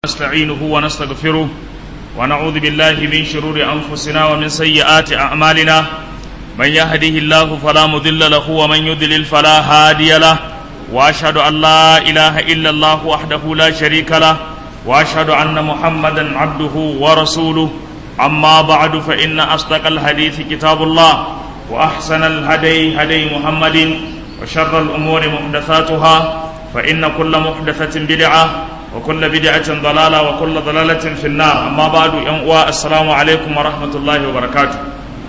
نستعينه ونستغفره ونعوذ بالله من شرور أنفسنا ومن سيئات أعمالنا من يهده الله فلا مضل له ومن يضلل فلا هادي له وأشهد أن لا إله إلا الله وحده لا شريك له وأشهد أن محمدا عبده ورسوله أما بعد فإن أصدق الحديث كتاب الله وأحسن الهدي هدي محمد وشر الأمور محدثاتها فإن كل محدثة بدعة وكل بدعة ضلالة وكل ضلالة في النار أما بعد ينقوى السلام عليكم ورحمة الله وبركاته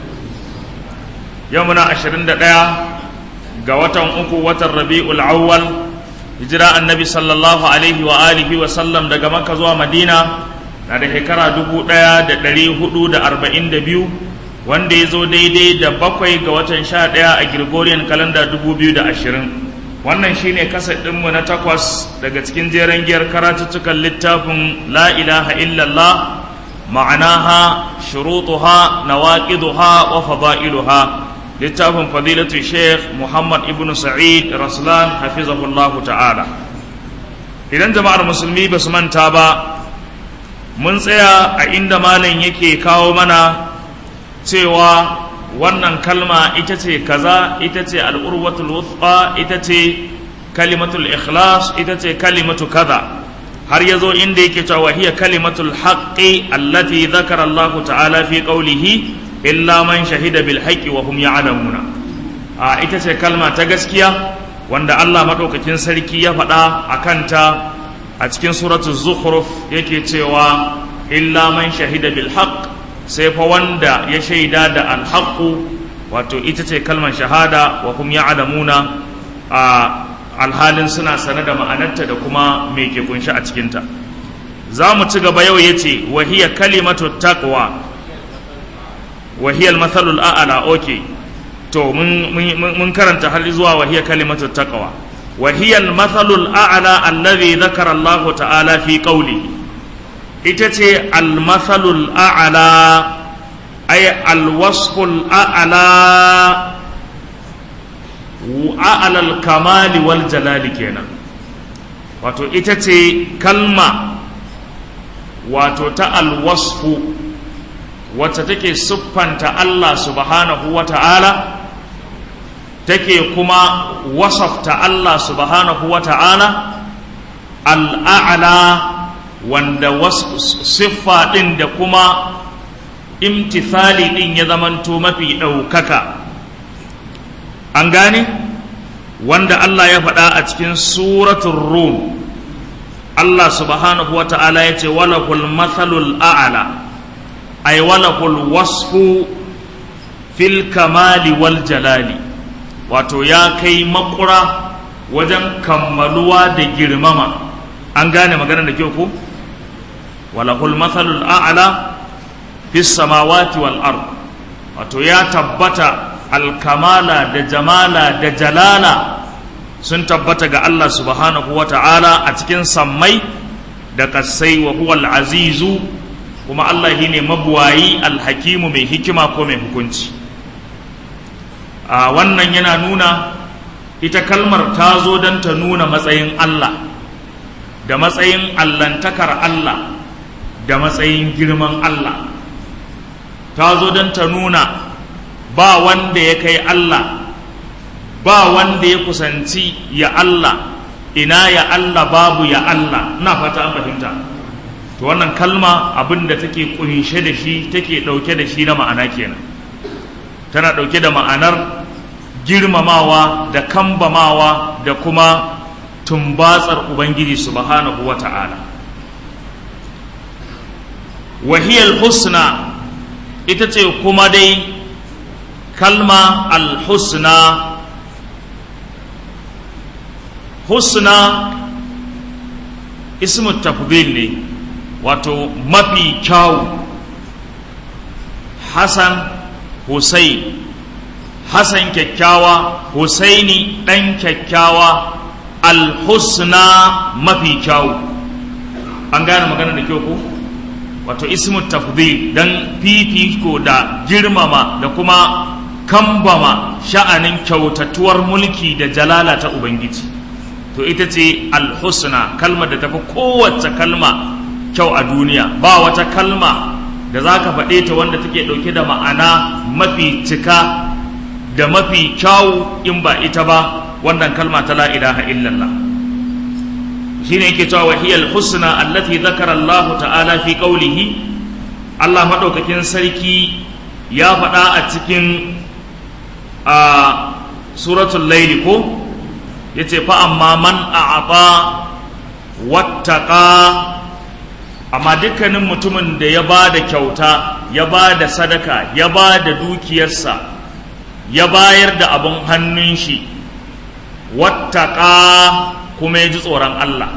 يومنا عشرين دقيقة قوة أكو وتر ربيع الأول هجرة النبي صلى الله عليه وآله وسلم دقا مكة زوا مدينة na da shekara dubu ɗaya da ɗari hudu da arba'in da biyu wanda ya zo daidai da bakwai ga watan sha ɗaya a Gregorian kalanda dubu biyu da ashirin wannan shine kasar ɗinmu na takwas daga cikin jeren giyar karatuttukan littafin la ilaha illallah ma'anaha shurutuha nawaqiduha wa fada'iluha littafin fadilatu sheikh muhammad ibn sa'id raslan hafizahullahu ta'ala idan jama'ar musulmi ba su manta ba mun tsaya a inda malam yake kawo mana cewa wannan kalma ita ce kaza ita ce al'urwatul wuthqa ita ce kalimatul ikhlas ita ce kalimatu kaza har ya zo inda yake cewa hiya kalimatul haqqi allati dhakara Allah ta'ala fi qawlihi illa man shahida bil haqqi wa hum ya'lamuna a ita ce kalma ta gaskiya wanda Allah madaukakin sarki ya faɗa a kanta a cikin suratul zukhruf yake cewa illa man shahida bil haqq sai fa wanda ya shaida da al wato ita ce kalmar shahada wa hum ya'lamuna a alhalin suna sane da ma'anarta da kuma me ke kunshi a cikinta za mu ci gaba yau yace wa hiya kalimatu taqwa wa hiya al-mathalul a'la okay to mun mun karanta har zuwa wa hiya kalimatu taqwa وهي المثل الأعلى الذي ذكر الله تعالى في قوله إتتي المثل الأعلى أي الوصف الأعلى وأعلى الكمال والجلال كينا wato ita ce kalma wato ta alwasfu wacce take siffanta Allah subhanahu wa ta'ala take kuma wasafta Allah subhanahu wa ta'ala al'a'ala wanda siffa ɗin da kuma imtithali ɗin ya zamanto mafi ɗaukaka an gane wanda Allah ya faɗa a cikin suratun rum Allah subhanahu wa ta'ala ya ce walahul mathalul a'ala ay walahul wasfu fil kamali wal jalali wato ya kai makura wajen kammaluwa da girmama an gane maganar da kyau ko walahul mathalul a'la fis samawati wal ard wato ya tabbata alkamala da jamala da jalala sun tabbata ga Allah subhanahu wa ta'ala a cikin sammai da kasai wa huwal azizu kuma Allah shine mabuwayi alhakimu mai hikima ko mai hukunci a wannan yana nuna ita kalmar ta zo don ta nuna matsayin Allah da matsayin allantakar Allah da matsayin girman Allah ta zo don ta nuna ba wanda ya kai Allah ba wanda ya kusanci ya Allah ina ya Allah babu ya Allah na fata an fahimta to wannan kalma abin da take kunshe da shi take ɗauke da shi na ma'ana kenan tana ɗauke da ma'anar girmamawa da kambamawa da kuma tumbatsar ubangiji subhanahu wa ta'ala wahiyar husna ita ce kuma dai kalma al-husna husna ismu tafdil ne wato mafi kyawu hasan Hussein Hassan kyakkyawa Husaini ɗan kyakkyawa alhusna mafi kyawu an gane magana da kyau ko wato ismu tafdil dan fifiko da girmama da kuma kambama sha'anin kyautatuwar mulki da jalala ta ubangiji to ita ce alhusna kalmar da tafi kowace kalma kyau a duniya ba wata kalma da za ka faɗe ta wanda take ɗauke da ma'ana mafi cika da mafi kyawu in ba ita ba wannan kalma ta la ilaha illallah shine yake cewa wahiyal husna allati zakara Allah ta'ala fi qawlihi Allah madaukakin sarki ya faɗa a cikin a suratul layl ko yace fa amma man a'ata wattaqa amma dukkanin mutumin da ya ba da kyauta ya ba da sadaka ya ba da dukiyarsa ya bayar da abin hannun shi wattaqa kuma ya ji tsoron Allah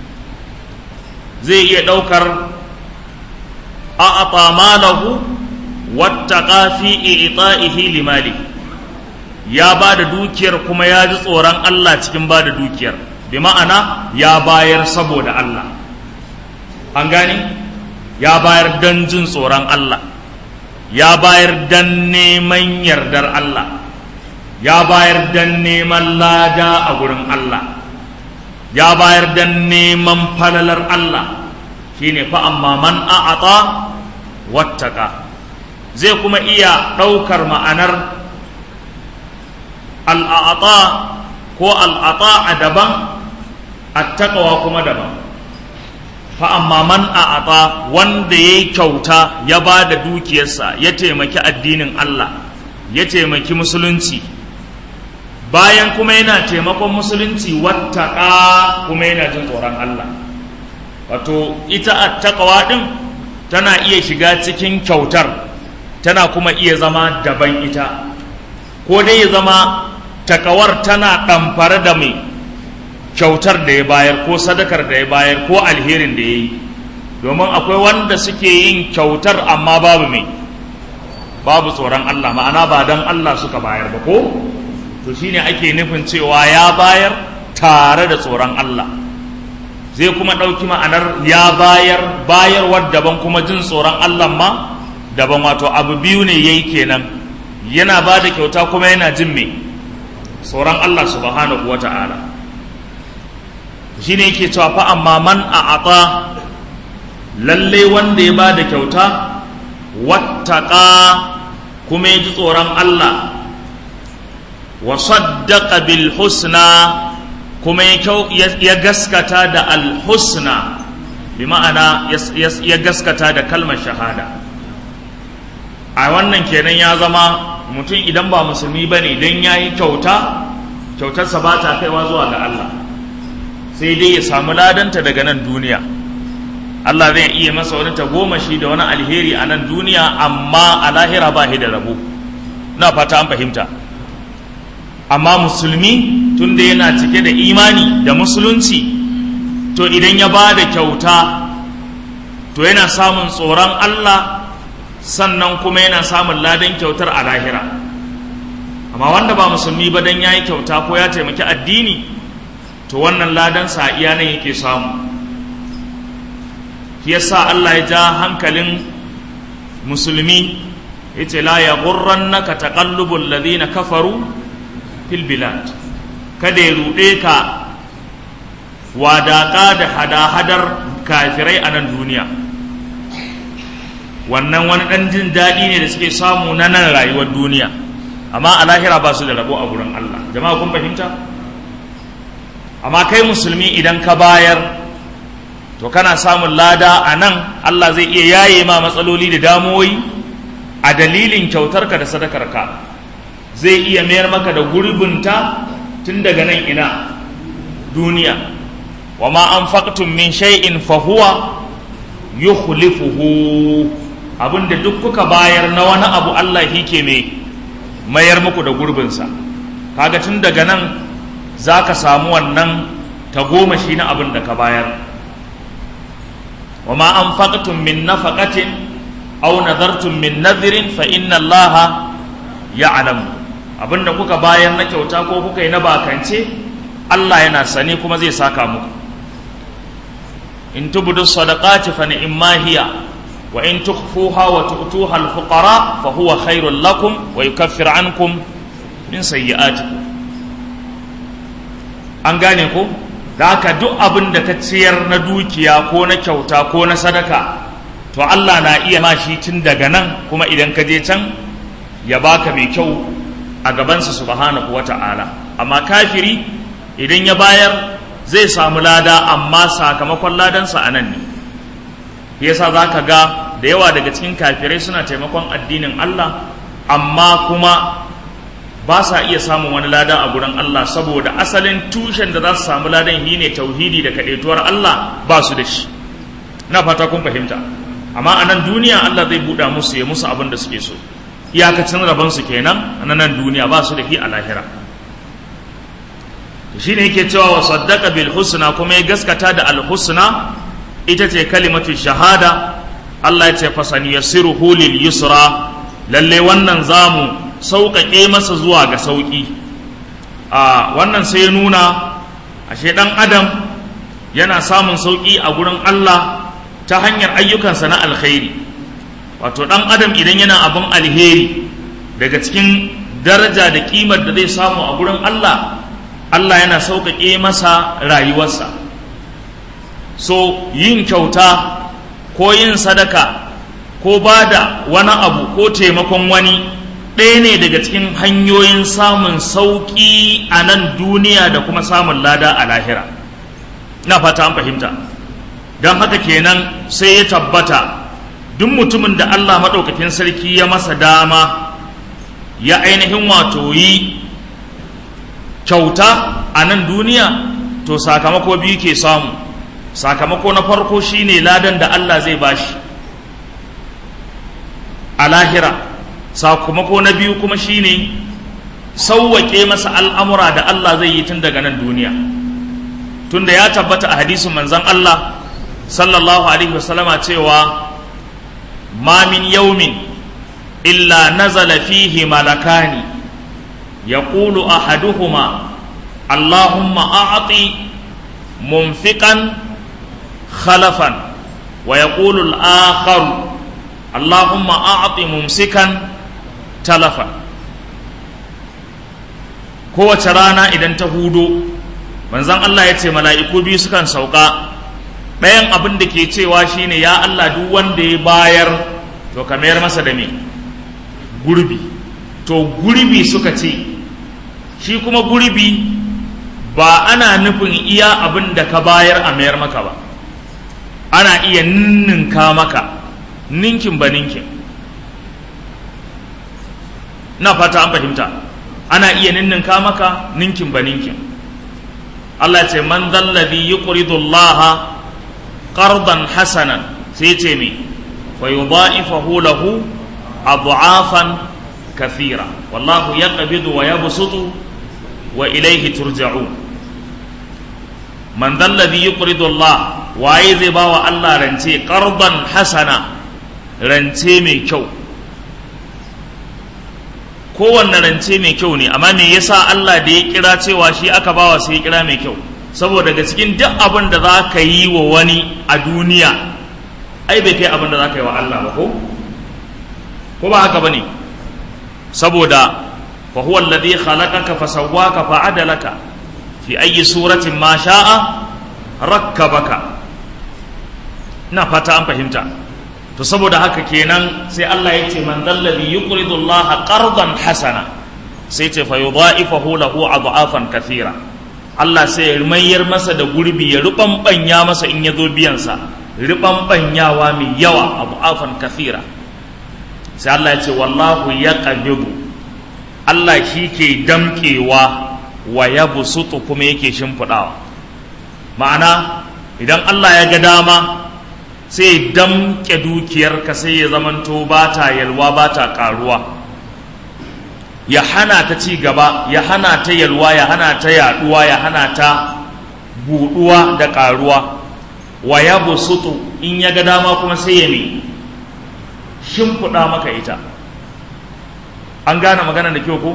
zai iya ɗaukar a'ata malahu wattaqa fi i'ta'ihi limali ya ba da dukiyar kuma ya ji tsoron Allah cikin ba da dukiyar bi ma'ana ya bayar saboda Allah an gane ya bayar don jin tsoron Allah ya bayar don neman yardar Allah ya bayar don neman lada a gurin Allah ya bayar don neman falalar Allah shine fa amma man a'ata wattaka zai kuma iya ɗaukar ma'anar al'ata ko al'ata a daban attaqwa kuma daban fa amma man a'ata wanda yayi kyauta ya ba da dukiyarsa ya taimaki addinin Allah ya taimaki musulunci bayan kuma yana taimakon musulunci wattaka kuma yana jin tsoron Allah wato ita attaqwa din tana iya shiga cikin kyautar tana kuma iya zama daban ita ko dai ya zama takawar tana ɗamfare da mai kyautar da ya bayar ko sadakar da ya bayar ko alherin da ya yi domin akwai wanda suke yin kyautar amma babu mai babu tsoron Allah ma'ana ba don Allah suka bayar ba ko to shine ake nufin cewa ya bayar tare da tsoron Allah zai kuma ɗauki ma'anar ya bayar bayarwar daban kuma jin tsoron Allah ma daban wato abu biyu ne yayi kenan yana ba da kyauta kuma yana jin mai tsoron Allah subhanahu wa ta'ala shi ne yake cewa fa amma man a ata lalle wanda ya ba da kyauta wattaka kuma ya ji tsoron Allah wa saddaqa bil husna kuma ya gaskata da al husna bi ma'ana ya gaskata da kalmar shahada a wannan kenan ya zama mutum idan ba musulmi ba ne don ya yi kyauta kyautarsa ba ta kaiwa zuwa ga Allah sai dai ya samu ladanta daga nan duniya Allah zai iya masa wani tagomashi da wani alheri a nan duniya amma a lahira ba da rabo na fata an fahimta amma musulmi tunda yana cike da imani da musulunci to idan ya ba da kyauta to yana samun tsoron Allah sannan kuma yana samun ladan kyautar a lahira amma wanda ba musulmi ba dan yayi kyauta ko ya taimaki addini to wannan ladan sa iya nan yake samu shi yasa Allah ya ja hankalin musulmi yace la yaghurrannaka taqallubul ladina kafaru fil bilad kada ya rude ka wadaka da hada-hadar kafirai a nan duniya wannan wani ɗan jin daɗi ne da suke samu na nan rayuwar duniya amma a lahira ba su da rabo a gurin Allah jama'a kun fahimta amma kai musulmi idan ka bayar to kana samun lada a nan Allah zai iya yaye ma matsaloli da damuwoyi a dalilin kyautarka da sadakarka zai iya mayar maka da gurbinta tun daga nan ina duniya wa ma anfaqtum min shay'in fa huwa yukhlifuhu abinda duk kuka bayar na wani abu Allah ke mai mayar muku da gurbinsa kaga tun daga nan za ka samu wannan tagomashi na abin da ka bayar wa ma an faƙatun min nafaqatin aw nadartum min nadhirin fa inna Allah ya'lamu abinda kuka bayar na kyauta ko kuka yi na bakance Allah yana sane kuma zai saka muku in tubdu sadaqati fa ni'ma hiya wa in tukhfuha wa tu'tuha al-fuqara fa huwa khairul lakum wa yukaffir ankum min sayyi'atikum an gane ko da haka duk abin da ka ciyar na dukiya ko na kyauta ko na sadaka to Allah na iya ma shi tun daga nan kuma idan ka je can ya baka mai kyau a gabansa subhanahu wata'ala amma kafiri idan ya bayar zai samu lada amma sakamakon ladansa a nan ne yasa za ka ga da yawa daga cikin kafirai suna taimakon addinin Allah amma kuma ba sa iya samun wani lada a gurin Allah saboda asalin tushen da za su samu ladan shi ne tauhidi da kaɗaituwar Allah ba su da shi na fata kun fahimta amma a nan duniya Allah zai buɗa musu ya musu abin da suke so iyakacin rabonsu kenan a nan duniya ba su da shi a lahira shi ne yake cewa wa saddaka bil husna kuma ya gaskata da al husna ita ce kalimatu shahada Allah ya ce fasani yassiruhu lil yusra lalle wannan zamu sauƙaƙe masa zuwa ga sauƙi a wannan sai ya nuna ashe ɗan adam yana samun sauƙi a gurin Allah ta hanyar ayyukansa na alkhairi wato ɗan adam idan yana abin alheri daga cikin daraja da ƙimar da zai samu a gurin Allah Allah yana sauƙaƙe masa rayuwarsa so yin kyauta ko yin sadaka ko ba da wani abu ko taimakon wani ɗaya ne daga cikin hanyoyin samun sauƙi a nan duniya da kuma samun lada a lahira na fata an fahimta don haka kenan sai ya tabbata duk mutumin da Allah maɗaukakin sarki ya masa dama ya ainihin wato yi kyauta a nan duniya to sakamako biyu ke samu sakamako na farko shine ladan da Allah zai bashi a lahira sakamako na biyu kuma shine sauwaƙe masa al'amura da Allah zai yi tun daga nan duniya tunda ya tabbata a hadisin manzon Allah sallallahu alaihi wasallama cewa ma min yaumin illa nazala fihi malakani yaqulu ahaduhuma allahumma a'ti munfiqan khalafan wa yaqulu al-akhar allahumma a'ti mumsikan talafan kowace rana idan ta hudo manzon Allah ya ce mala'iku biyu sukan sauka ɗayan abin da ke cewa shine ya Allah duk wanda ya bayar to ka mayar masa da me gurbi to gurbi suka ce shi kuma gurbi ba ana nufin iya abin da ka bayar a mayar maka ba ana iya ninninka maka ninkin ba ninkin na fata an fahimta ana iya ninninka maka ninkin ba ninkin Allah ce man zalladhi yuqridu Allah qardan hasanan sai ce me fa yudha'ifahu lahu adha'afan kathira wallahu yaqbidu wa yabsutu wa ilayhi turja'un man zalladhi yuqridu Allah waye zai bawa Allah rance qardan hasana rance mai kyau kowanne rance mai kyau ne amma me yasa Allah da ya kira cewa shi aka bawa sai ya kira mai kyau saboda daga cikin duk abin da za ka yi wa wani a duniya ai bai kai abin da za ka yi wa Allah ba ko ko ba haka bane saboda fa huwa alladhi khalaqaka fa sawwaka fa adalaka fi ayyi suratin ma sha'a rakkabaka ina fata an fahimta to saboda haka kenan sai Allah ya ce man dallabi yuqridu Allah qardan hasana sai ce fa yudha'ifahu lahu adhafan kathira Allah sai ya mayar masa da gurbi ya rubanbanya masa in ya zo biyan sa rubanbanyawa mai yawa adhafan kathira sai Allah ya ce wallahu yaqbidu Allah shi ke damkewa wa yabsutu kuma yake shimfidawa ma'ana idan Allah ya ga dama sai damke dukiyarka sai ya zamanto ba ta yalwa ba ta karuwa ya hana ta ci gaba ya hana ta yalwa ya hana ta yaduwa ya hana ta buduwa da karuwa wa ya busutu in ya ga dama kuma sai ya ne shimfiɗa maka ita an gane magana da kyau ko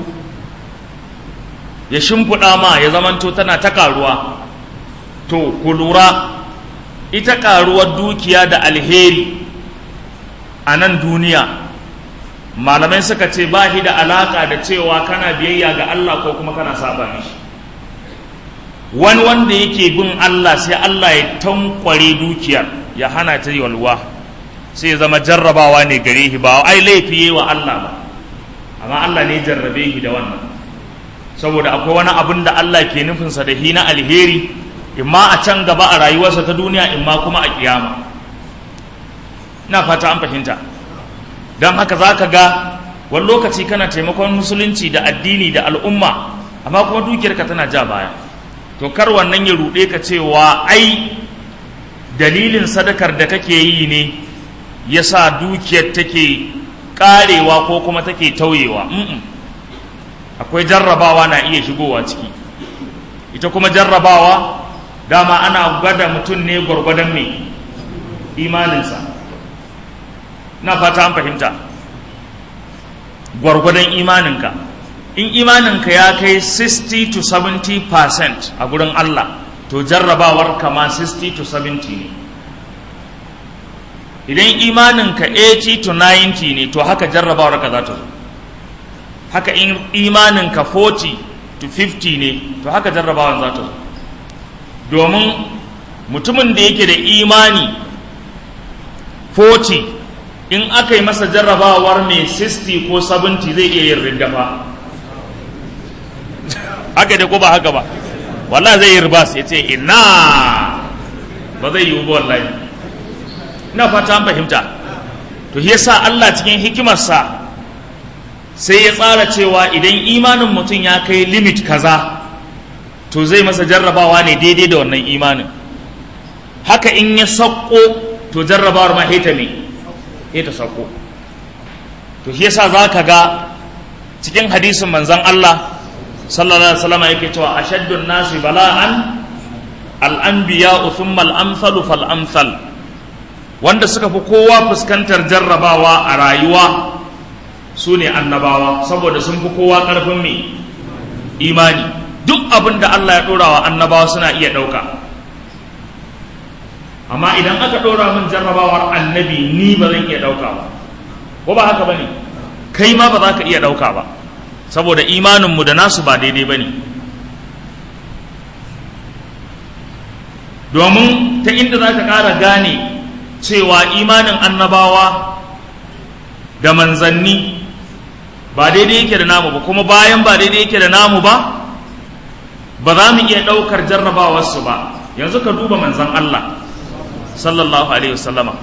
ya shimfiɗa ma ya zamanto tana ta karuwa to ku lura ita karuwar dukiya da alheri a nan duniya malamai suka ce ba shi da alaka da cewa kana biyayya ga Allah ko kuma kana saba mishi wani wanda yake bin Allah sai Allah ya tankware dukiyar ya hana ta yalwa sai ya zama jarrabawa ne gare shi ba ai laifi wa Allah ba amma Allah ne jarrabe shi da wannan saboda akwai wani abin da Allah ke nufinsa da hi na alheri imma a can gaba a rayuwarsa ta duniya imma kuma a kiyama ina fata an fahimta don haka za ka ga wani lokaci kana taimakon musulunci da addini da al'umma amma kuma dukiyarka tana ja baya to kar wannan ya ruɗe ka cewa ai dalilin sadakar da kake yi ne ya sa dukiyar take karewa ko kuma take tauyewa akwai jarrabawa na iya shigowa ciki ita kuma jarrabawa dama ana gwada mutum ne gwargwadon mai imaninsa na fata an fahimta gwargwadon imaninka in imaninka ya kai 60 to 70 percent a gurin Allah to jarrabawar kama 60 to 70 ne idan imaninka 80 to 90 ne to haka jarrabawar ka za ta zo haka in imaninka 40 to 50 ne to haka jarrabawar za ta zo domin mutumin da yake da imani 40 in aka yi masa jarrabawar mai 60 ko 70 zai iya yin rindafa haka da ko ba haka ba wallahi zai yi ribas ya ce ina ba zai yi ba wallahi ina fata an fahimta to shi yasa Allah cikin hikimarsa sai ya tsara cewa idan imanin mutum ya kai limit kaza to zai masa jarrabawa ne daidai da wannan imanin haka in ya sauko to jarrabawar ma heta ne heta sauko to shi yasa za ka ga cikin hadisin manzon Allah sallallahu alaihi wasallam yake cewa ashaddun nasi bala'an al-anbiya thumma al-amsalu fal amsal wanda suka fi kowa fuskantar jarrabawa a rayuwa su ne annabawa saboda sun fi kowa ƙarfin mai imani duk abin da Allah ya ɗora wa annabawa suna iya ɗauka amma idan aka ɗora min jarrabawar annabi ni ba zan iya ɗauka ba ko ba haka ba ne kai ma ba za ka iya ɗauka ba saboda imaninmu da nasu ba daidai ba ne domin ta inda za ka ƙara gane cewa imanin annabawa da manzanni ba daidai yake da namu ba kuma bayan ba daidai yake da namu ba ba za mu iya ɗaukar jarrabawarsu ba yanzu ka duba manzan Allah sallallahu alaihi wasallama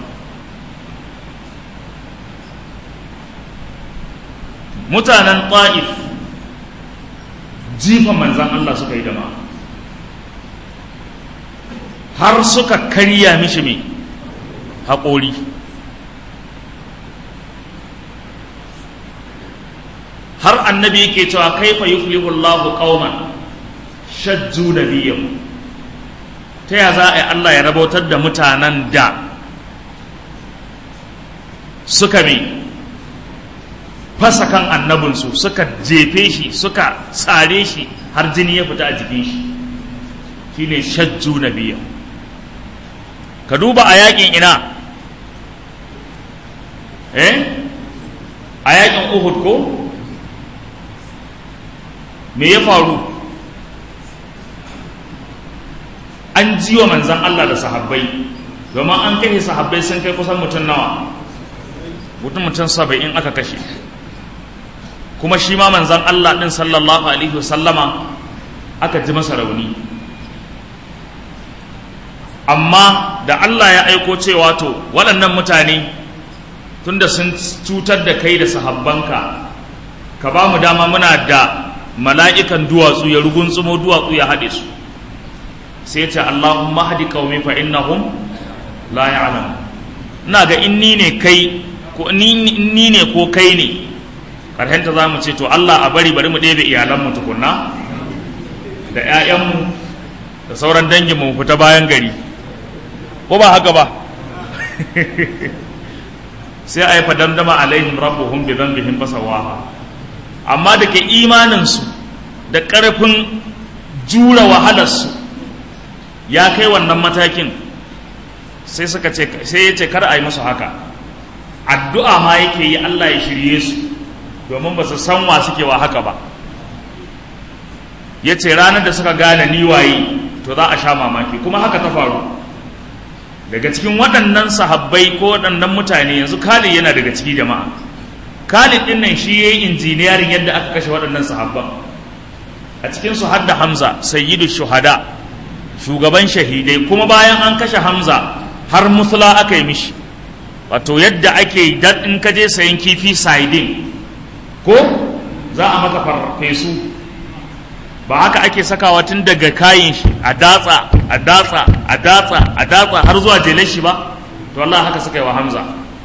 mutanen ta'if jifan manzan Allah suka yi dama har suka karya mishi mai haƙori har annabi yake cewa kaifa yuflihu Allahu qauman shajju nabiyyahu ta ya za a yi Allah ya rabautar da mutanen da suka mai fasa kan annabinsu suka jefe shi suka tsare shi har jini ya fita a jikin shi shine shajju nabiyyahu ka duba a yakin ina eh a yakin uhud ko me ya faru an ji wa manzan Allah da sahabbai domin an kashe sahabbai sun kai kusan mutum nawa mutum mutum saba'in aka kashe kuma shi ma manzan Allah ɗin sallallahu alaihi wasallama aka ji masa rauni amma da Allah ya aiko cewa to waɗannan mutane tunda sun cutar da kai da sahabbanka ka ba mu dama muna da mala'ikan duwatsu ya rugunsumo duwatsu ya haɗe su sai ce Allahumma hadi qaumi fa innahum la ya'lam ina ga in ni ne kai ko ni ne ko kai ne karhenta za mu ce to Allah a bari bari mu ɗebe iyalanmu tukunna da 'ya'yanmu da sauran danginmu mu fita bayan gari ko ba haka ba sai a yi fadamdama alaihim rabbuhum bi dhanbihim fasawaha amma da ke imaninsu da ƙarfin jura wahalarsu ya kai wannan matakin sai suka ce sai ya ce kar a yi musu haka addu'a ma yake yi Allah ya shirye su domin ba su san wa suke wa haka ba ya ce ranar da suka gane ni waye to za a sha mamaki kuma haka ta faru daga cikin waɗannan sahabbai ko waɗannan mutane yanzu Khalid yana daga ciki jama'a Khalid din nan shi yayi injiniyarin yadda aka kashe waɗannan sahabban a cikin su hadda Hamza sayyidu shuhada shugaban shahidai kuma bayan an kashe Hamza har musula aka yi mishi wato yadda ake in ka je sayan kifi saidin ko za a maka farfesu ba haka ake sakawa tun daga kayin shi a datsa a datsa a datsa a datsa har zuwa jelar shi ba to Allah haka suka yi wa Hamza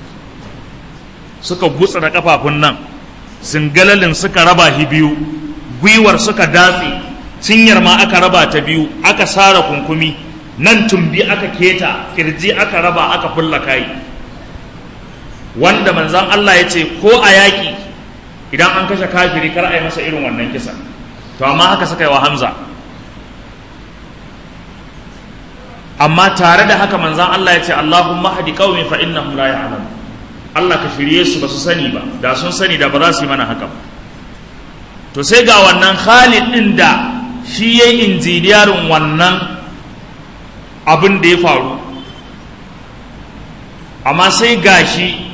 suka gutsa da kafafun nan singalalin suka raba shi biyu gwiwar suka datse cinyar ma aka raba ta biyu aka sara kunkumi nan tumbi aka keta kirji aka raba aka fulla kai wanda manzan Allah ya ce ko a yaƙi idan an kashe kafiri kar a yi masa irin wannan kisa to amma haka suka yi wa Hamza amma tare da haka manzan Allah ya ce Allahumma hadi qaumi fa innahum la ya'lamun Allah ka shirye su ba su sani ba da sun sani da ba za su yi mana haka ba to sai ga wannan Khalid din da shi yayi injiniyarin wannan abin da ya faru amma sai gashi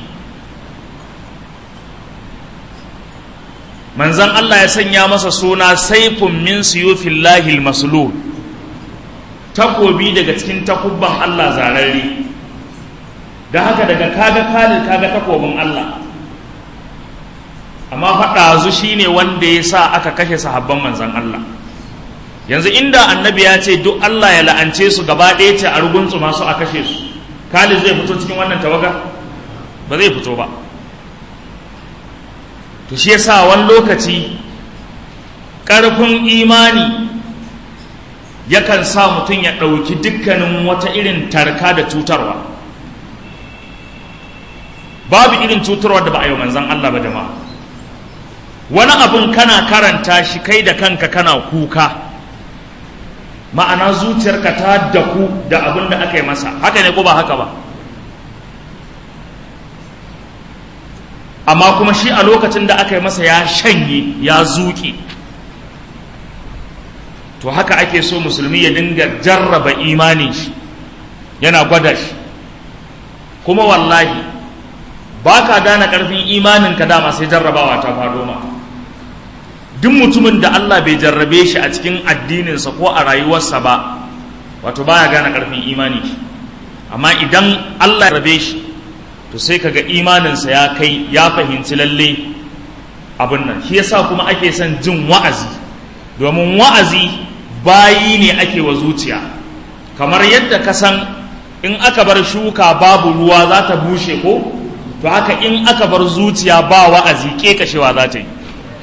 manzan Allah ya sanya masa suna saifun min siyufillahi maslul takobi daga cikin takubban Allah zararre da haka daga kaga kalil kaga takobin Allah amma faɗazu shine wanda ya sa aka kashe sahabban manzan Allah yanzu inda annabi ya ce duk Allah ya la'ance su gaba ɗaya ce a rugunsu masu a kashe su kalil zai fito cikin wannan tawaga ba zai fito ba to shi yasa wani lokaci ƙarfin imani yakan sa mutum ya ɗauki dukkanin wata irin tarka da cutarwa babu irin cutarwa da ba a yi manzan Allah ba jama'a wani abin kana karanta shi kai da kanka kana kuka ma'ana zuciyarka ta daku da abin da aka yi masa haka ne ko ba haka ba amma kuma shi a lokacin da aka yi masa ya shanye ya zuƙi to haka ake so musulmi ya dinga jarraba imanin shi yana gwada shi kuma wallahi ba ka gane ƙarfin imaninka dama sai jarrabawa ta faɗo ma duk mutumin da Allah bai jarrabe shi a cikin addininsa ko a rayuwarsa ba wato baya gane ƙarfin imani shi amma idan Allah ya rabe shi to sai kaga imaninsa ya kai ya fahimci lalle abin nan shi yasa kuma ake son jin wa'azi domin wa'azi bayi ne ake wa zuciya kamar yadda ka san in aka bar shuka babu ruwa za ta bushe ko to haka in aka bar zuciya ba wa'azi kekashewa za ta yi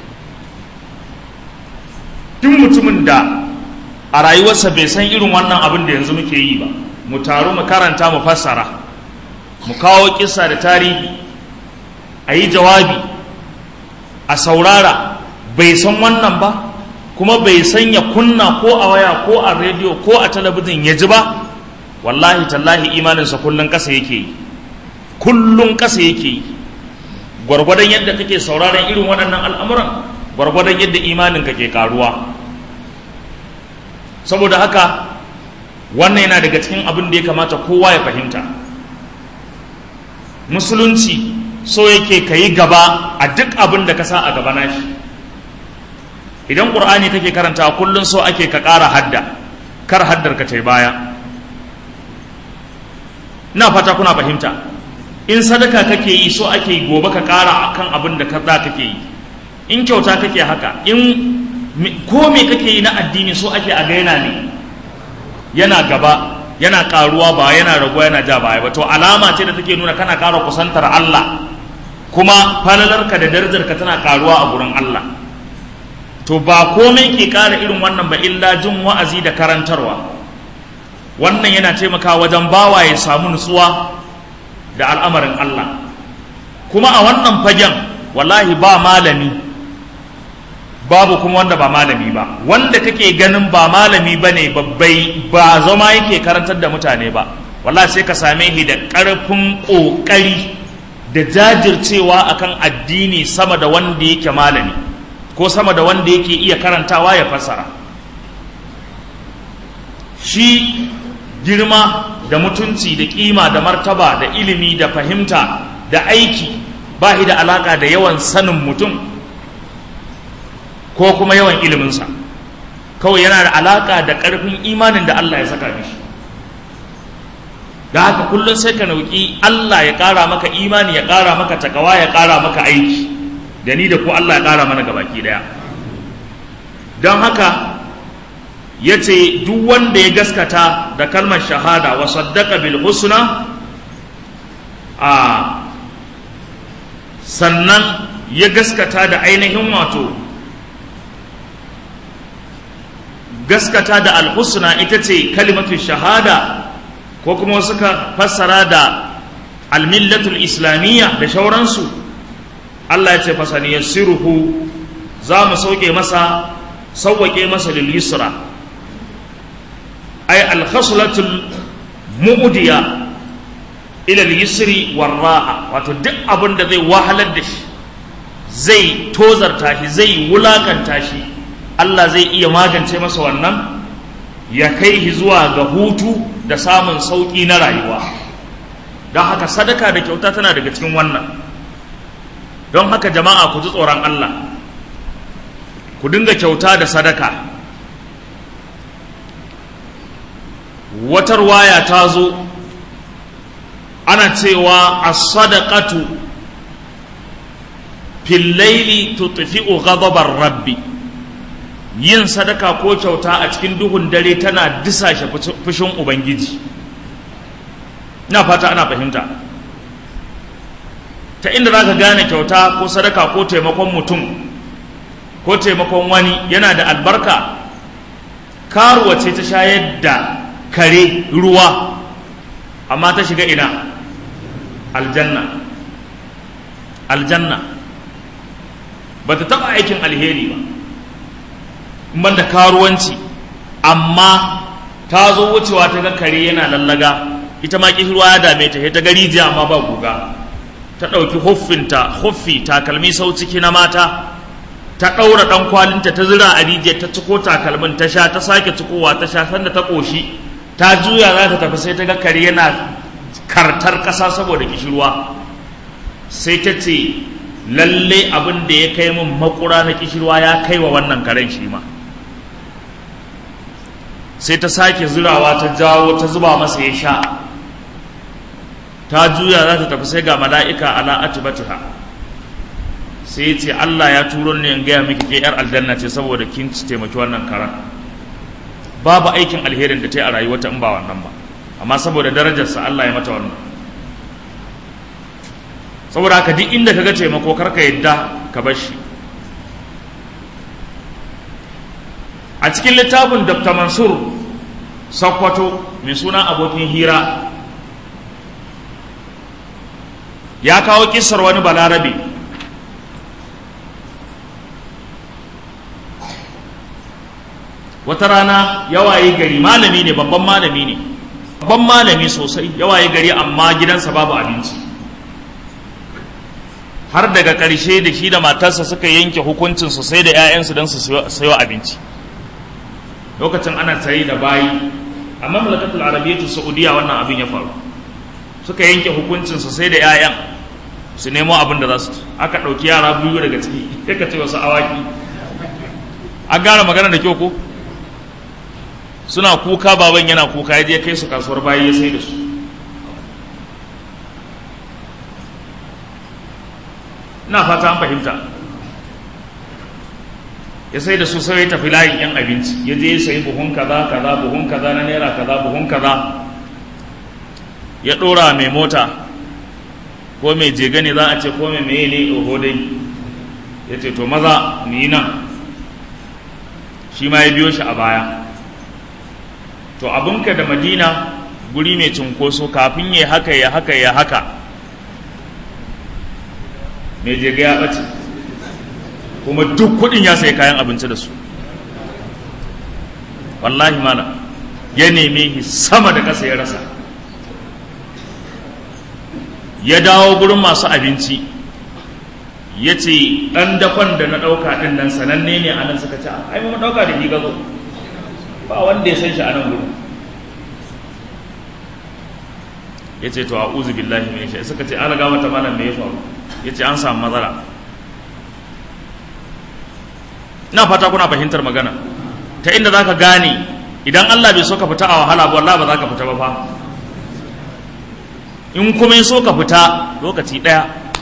duk mutumin da a rayuwarsa bai san irin wannan abin da yanzu muke yi ba mu taru mu karanta mu fassara mu kawo kisa da tarihi a yi jawabi a saurara bai san wannan ba kuma bai san ya kunna ko a waya ko a rediyo ko a talabijin ya ji ba wallahi tallahi imaninsa kullum ƙasa yake yi kullum ƙasa yake yi gwargwadon yadda kake sauraron irin waɗannan al'amuran gwargwadon yadda imaninka ke karuwa saboda haka wannan yana daga cikin abin da ya kamata kowa ya fahimta musulunci so yake ka yi gaba a duk abin da ka sa a gaba nashi idan ƙur'ani kake karanta kullum so ake ka ƙara hadda kar haddar ka tai baya ina fata kuna fahimta in sadaka kake yi so ake gobe ka ƙara akan abin da ka kake yi in kyauta kake haka in ko me kake yi na addini so ake a gaina ne yana gaba yana karuwa ba yana raguwa yana ja baya ba to alama ce da take nuna kana ƙara kusantar Allah kuma falalarka da darajarka tana karuwa a gurin Allah to ba komai ke ƙara irin wannan ba illa jin wa'azi da karantarwa wannan yana taimakawa wajen bawa ya samu nutsuwa da al'amarin Allah kuma a wannan fagen wallahi ba malami babu kuma wanda ba malami ba wanda kake ganin ba malami ba ne babbai ba zama yake karantar da mutane ba wallahi sai ka same shi da ƙarfin ƙoƙari da jajircewa akan addini sama da wanda yake malami ko sama da wanda yake iya karantawa ya fassara shi girma da mutunci da kima da martaba da ilimi da fahimta da aiki ba shi da alaka da yawan sanin mutum ko kuma yawan iliminsa kawai yana da alaka da ƙarfin imanin da Allah ya saka mishi da haka kullum sai ka nauki Allah ya ƙara maka imani ya ƙara maka takawa ya ƙara maka aiki da ni da ku Allah ya ƙara mana gabaki ɗaya don haka ya ce duk wanda ya gaskata da kalmar shahada wa saddaka bil husna a sannan ya gaskata da ainihin wato gaskata da alhusna ita ce kalimatu shahada ko kuma suka fassara da almillatul islamiyya da shauransu Allah ya ce fasani yassiruhu za mu sauke masa sauwake masa lil yusra ay al khaslatul mu'diya ila al yusri war ra'a wato duk abin da zai wahalar da shi zai tozarta shi zai wulakanta shi Allah zai iya magance masa wannan ya kai shi zuwa ga hutu da samun sauƙi na rayuwa don haka sadaka da kyauta tana daga cikin wannan don haka jama'a ku ji tsoron Allah ku dinga kyauta da sadaka watar waya ta zo ana cewa as-sadaqatu fil laili tutfi'u ghadabar rabbi yin sadaka ko kyauta a cikin duhun dare tana disashe fushin ubangiji na fata ana fahimta ta inda za ka gane kyauta ko sadaka ko taimakon mutum ko taimakon wani yana da albarka karuwa ce ta shayar da kare ruwa amma ta shiga ina aljanna aljanna ba ta taɓa aikin alheri ba ban da karuwanci amma ta zo wucewa ta ga kare yana lallaga ita ma kishirwa ya dame ta ta gari jiya amma ba guga ta ɗauki huffinta huffi takalmi sau ciki na mata ta ɗaura ɗan kwalinta ta zira a rijiyar ta ciko takalmin ta sha ta sake cikowa ta sha sanda ta ƙoshi ta juya za ta tafi sai ta ga kare yana kartar ƙasa saboda kishirwa sai ta ce lalle abin da ya kai min makura na kishirwa ya kai wa wannan karen shi ma sai ta sake zurawa ta jawo ta zuba masa ya sha ta juya za ta tafi sai ga mala'ika ala atibatiha sai ya ce Allah ya turo ne in gaya miki ke yar aljanna ce saboda kin ci taimaki wannan karan babu aikin alherin da ta yi a rayuwata in ba wannan ba amma saboda darajarsa Allah ya mata wannan saboda haka duk inda ka ga taimako karka yadda ka bar shi a cikin littafin dr mansur sakwato mai suna abokin hira ya kawo kisar wani balarabe wata rana yawaye gari malami ne babban malami ne babban malami sosai yawaye gari amma gidansa babu abinci har daga ƙarshe da shi da matarsa suka yanke hukuncin su sai da 'ya'yansu don su sayo abinci lokacin ana tsaye da bayi a mamlakatul arabiyyatu saudiya wannan abin ya faru suka yanke hukuncin su sai da 'ya'yan su nemo abin da za su ci aka ɗauki yara biyu daga ciki ya ka ce wasu awaki an gane magana da kyau ko suna kuka baban yana kuka ya je kai su kasuwar bayi ya sai da su ina fata an fahimta ya sai da su sai ya tafi layin yan abinci ya je ya sayi buhun kaza kaza buhun kaza na naira kaza buhun kaza ya ɗora mai mota ko mai jega ne za a ce ko mai meye ne oho dai ya ce to maza ni nan shi ma ya biyo shi a baya to abinka da madina guri mai cunkoso kafin ya haka ya haka ya haka mai jega ya ɓace kuma duk kuɗin ya sai kayan abinci da su wallahi mana ya neme shi sama da ƙasa ya rasa ya dawo gurin masu abinci ya ce ɗan dakon da na ɗauka ɗin nan sananne ne a nan suka ce ai mun ɗauka da shi gazo ba wanda ya san shi a nan gurin ya ce to a uzu billahi mai shi suka ce an raga mata malam me ya faru ya ce an samu matsala ina fata kuna fahimtar magana ta inda za ka gane idan Allah bai so ka fita a wahala ba wallahi ba za ka fita ba fa in kuma ya so ka fita lokaci ɗaya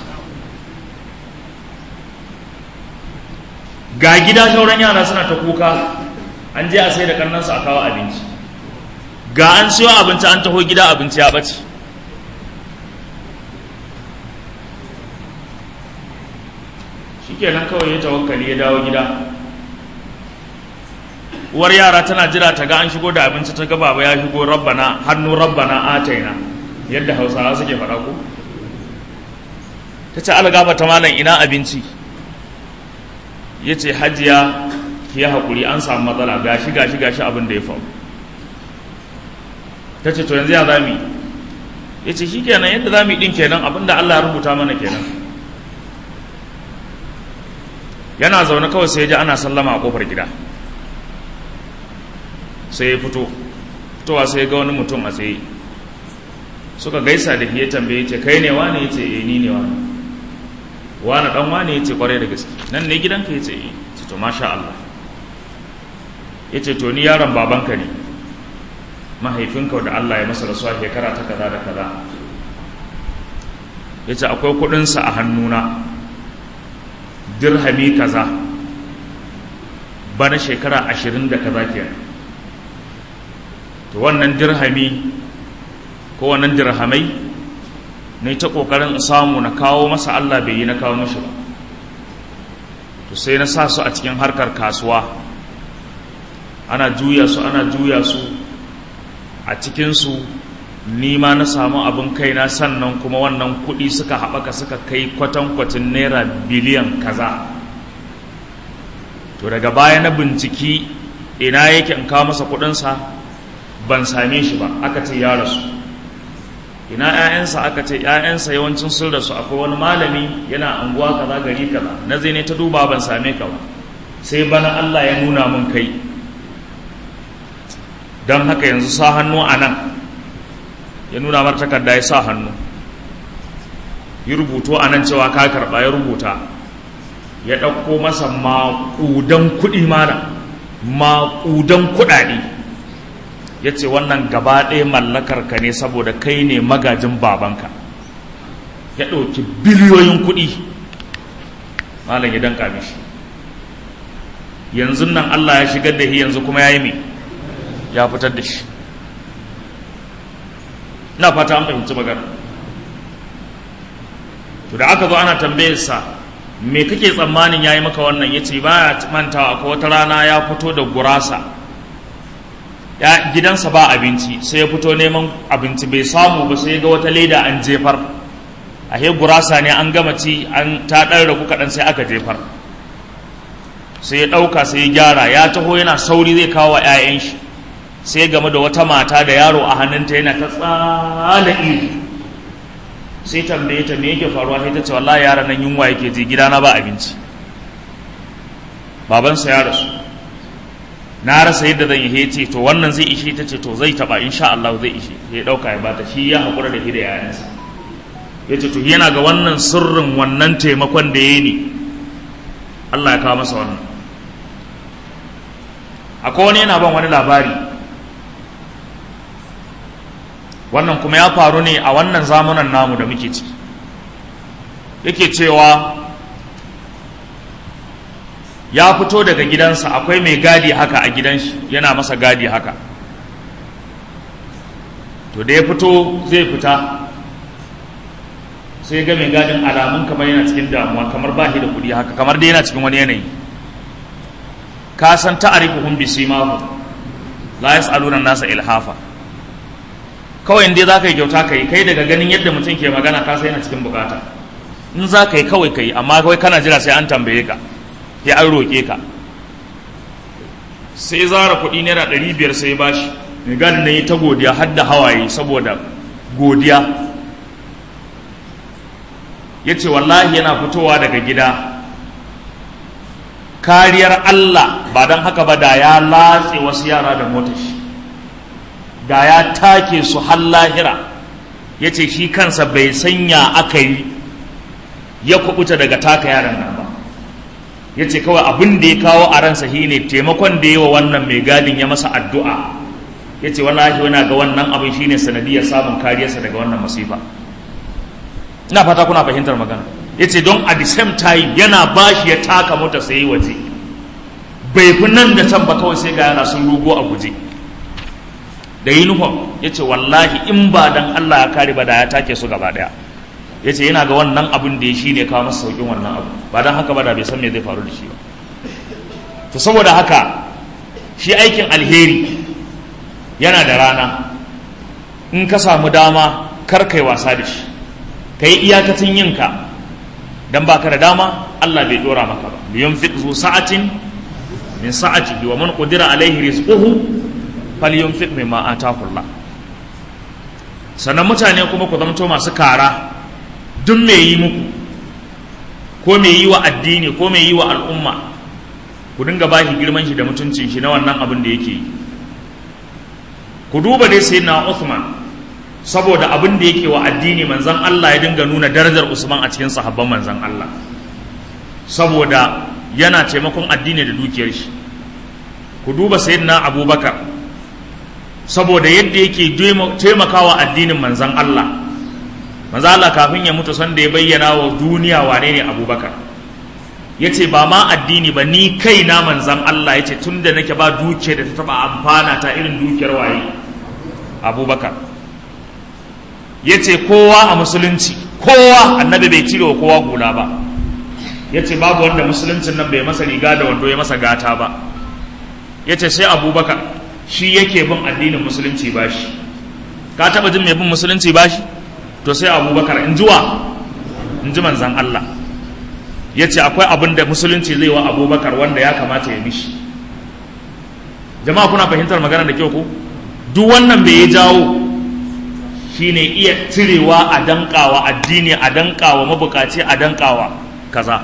ga gida shauran yara suna ta kuka an je a sai da kannansu a kawo abinci ga an siyo abinci an taho gida abinci ya ɓace shikenan kawai ya tawakkali ya dawo gida uwar yara tana jira ta ga an shigo da abinci ta ga baba ya shigo rabbana hannu rabbana ataina yadda hausawa suke faɗa ko ta ce algaba ta malam ina abinci ya ce hajiya ki yi haƙuri an samu matsala gashi gashi gashi abin da ya faru ta ce to yanzu ya zami ya ce shi kenan yadda zami ɗin kenan abin da allah ya rubuta mana kenan yana zaune kawai sai ya ji ana sallama a ƙofar gida sai ya fito fitowa sai ya ga wani mutum a tsaye suka gaisa da ya tambaye ce kai ne wane ya ce eh ni ne wane wane dan wane ya ce kwarai da gaske nan ne gidanka ya ce eh ce to masha Allah ya ce to ni yaron babanka ne mahaifinka da Allah ya masa rasuwa shekara ta kaza da kaza ya ce akwai kudinsa a hannuna dirhami kaza bana shekara ashirin da kaza kenan to wannan dirhami ko wannan dirhamai ne ta kokarin samu na kawo masa Allah bai yi na kawo mashi ba to sai na sa su a cikin harkar kasuwa ana juya su ana juya su a cikinsu nima na samu abin kaina sannan kuma wannan kuɗi suka haɓaka suka kai kwatankwacin naira biliyan kaza to daga baya na binciki ina yake in kawo masa kuɗinsa ban same shi ba aka ce ya rasu ina 'ya'yansa aka ce 'ya'yansa yawancin sun rasu akwai wani malami yana anguwa kaza gari kaza na zai ne ta duba ban same ka ba sai bana Allah ya nuna mun kai don haka yanzu sa hannu a nan ya nuna mar takarda ya sa hannu yi rubutu a nan cewa ka karɓa ya rubuta ya ɗauko masa maƙudan kuɗi mana maƙudan kuɗaɗe ya ce wannan gaba ɗaya mallakar ka ne saboda kai ne magajin babanka ya ɗauki biliyoyin kuɗi malam ya danka mishi yanzu nan Allah ya shigar da shi yanzu kuma ya yi mai ya fitar da shi na fata an fahimci magana to da aka zo ana tambayarsa me kake tsammanin ya yi maka wannan ya ce ba ya mantawa akwai wata rana ya fito da gurasa ya gidansa ba abinci sai ya fito neman abinci bai samu ba sai ga wata leda an jefar a he gurasa ne an gama ci an ta ɗan ragu kaɗan sai aka jefar sai ya ɗauka sai ya gyara ya taho yana sauri zai kawo wa 'ya'yan shi sai game da wata mata da yaro a hannunta yana ta tsala iri sai tambaye ta me yake faruwa sai ta ce wallahi yaran nan yunwa yake ji gidana ba abinci babansa ya rasu na rasa yadda zan yi ce to wannan zai ishe ta ce to zai taba insha Allah zai ishe ya dauka ya bata shi ya hakura da hida yayansa ya ce to yana ga wannan sirrin wannan taimakon da ya ne Allah ya kawo masa wannan akwai wani yana ban wani labari wannan kuma ya faru ne a wannan zamunan namu da muke ciki yake cewa ya fito daga gidansa akwai mai gadi haka a gidan shi yana masa gadi haka to da ya fito zai fita sai ga mai gadin alamun kamar yana cikin damuwa kamar ba shi da kuɗi haka kamar dai yana cikin wani yanayi ka san ta'arifuhum bisimahu la yas'aluna nasa ilhafa kawai inda za ka yi kyauta ka yi kai daga ganin yadda mutum ke magana ka sai yana cikin bukata in za ka yi kawai ka yi amma kawai kana jira sai an tambaye ka ya an roƙe ka sai zara kuɗi naira ɗari biyar sai ba shi mai gani na yi ta godiya har da hawaye saboda godiya ya ce wallahi yana fitowa daga gida kariyar Allah ba don haka ba da ya latse wasu yara da motar shi da ya take su har lahira ya ce shi kansa bai sanya aka yi ya kubuta daga taka yaran nan ba ya ce kawai abin da ya kawo a ransa shi ne taimakon da yi wa wannan mai gadin ya masa addu'a ya ce wallahi yana ga wannan abin shi ne sanadiyar samun kariyarsa daga wannan masifa ina fata kuna fahimtar magana ya ce don at the same time yana bashi ya taka mota sai waje bai fi nan da can ba kawai sai ga yana sun rugo a guje da uniform ya ce wallahi in ba dan Allah ya kare ba da ya take su gaba daya ya ce yana ga wannan abin da ya shi ne kawo masa saukin wannan abu ba don haka ba da bai san me zai faru da shi ba to saboda haka shi aikin alheri yana da rana in ka samu dama kar kai wasa da shi ka yi iyakacin yinka don ba ka da dama Allah bai dora maka ba liyan fi zu sa'atin min sa'ati wa man qudira alaihi rizquhu falyunfiq mimma ataahu Allah sannan mutane kuma ku zamto masu kara duk mai yi muku ko mai yi wa addini ko mai yi wa al'umma ku dinga ba shi girman shi da mutuncin shi na wannan abin da yake yi ku duba dai sai na Uthman saboda abin da yake wa addini manzan Allah ya dinga nuna darajar Usman a cikin sahabban manzan Allah saboda yana taimakon addini da dukiyar shi ku duba sayyidina Abubakar saboda yadda yake taimakawa addinin manzan Allah manzan Allah kafin ya mutu sanda ya bayyana wa duniya wane ne Abubakar ya ce ba ma addini ba ni kai na manzan Allah ya ce tun da nake ba dukiyar da ta taba amfana ta irin dukiyar waye Abubakar ya ce kowa a musulunci kowa annabi bai cire wa kowa hula ba ya ce babu wanda musuluncin nan bai masa riga da wando ya masa gata ba ya ce sai abubakar shi yake bin addinin musulunci ba shi ka taba jin mai bin musulunci ba shi to sai abubakar in jiwa in ji manzan Allah ya ce akwai abin da musulunci zai wa abubakar wanda ya kamata ya mishi jama'a kuna fahimtar magana da kyau ko duk wannan bai ya jawo shine iya cirewa a dankawa addini a dankawa mabukaci a dankawa kaza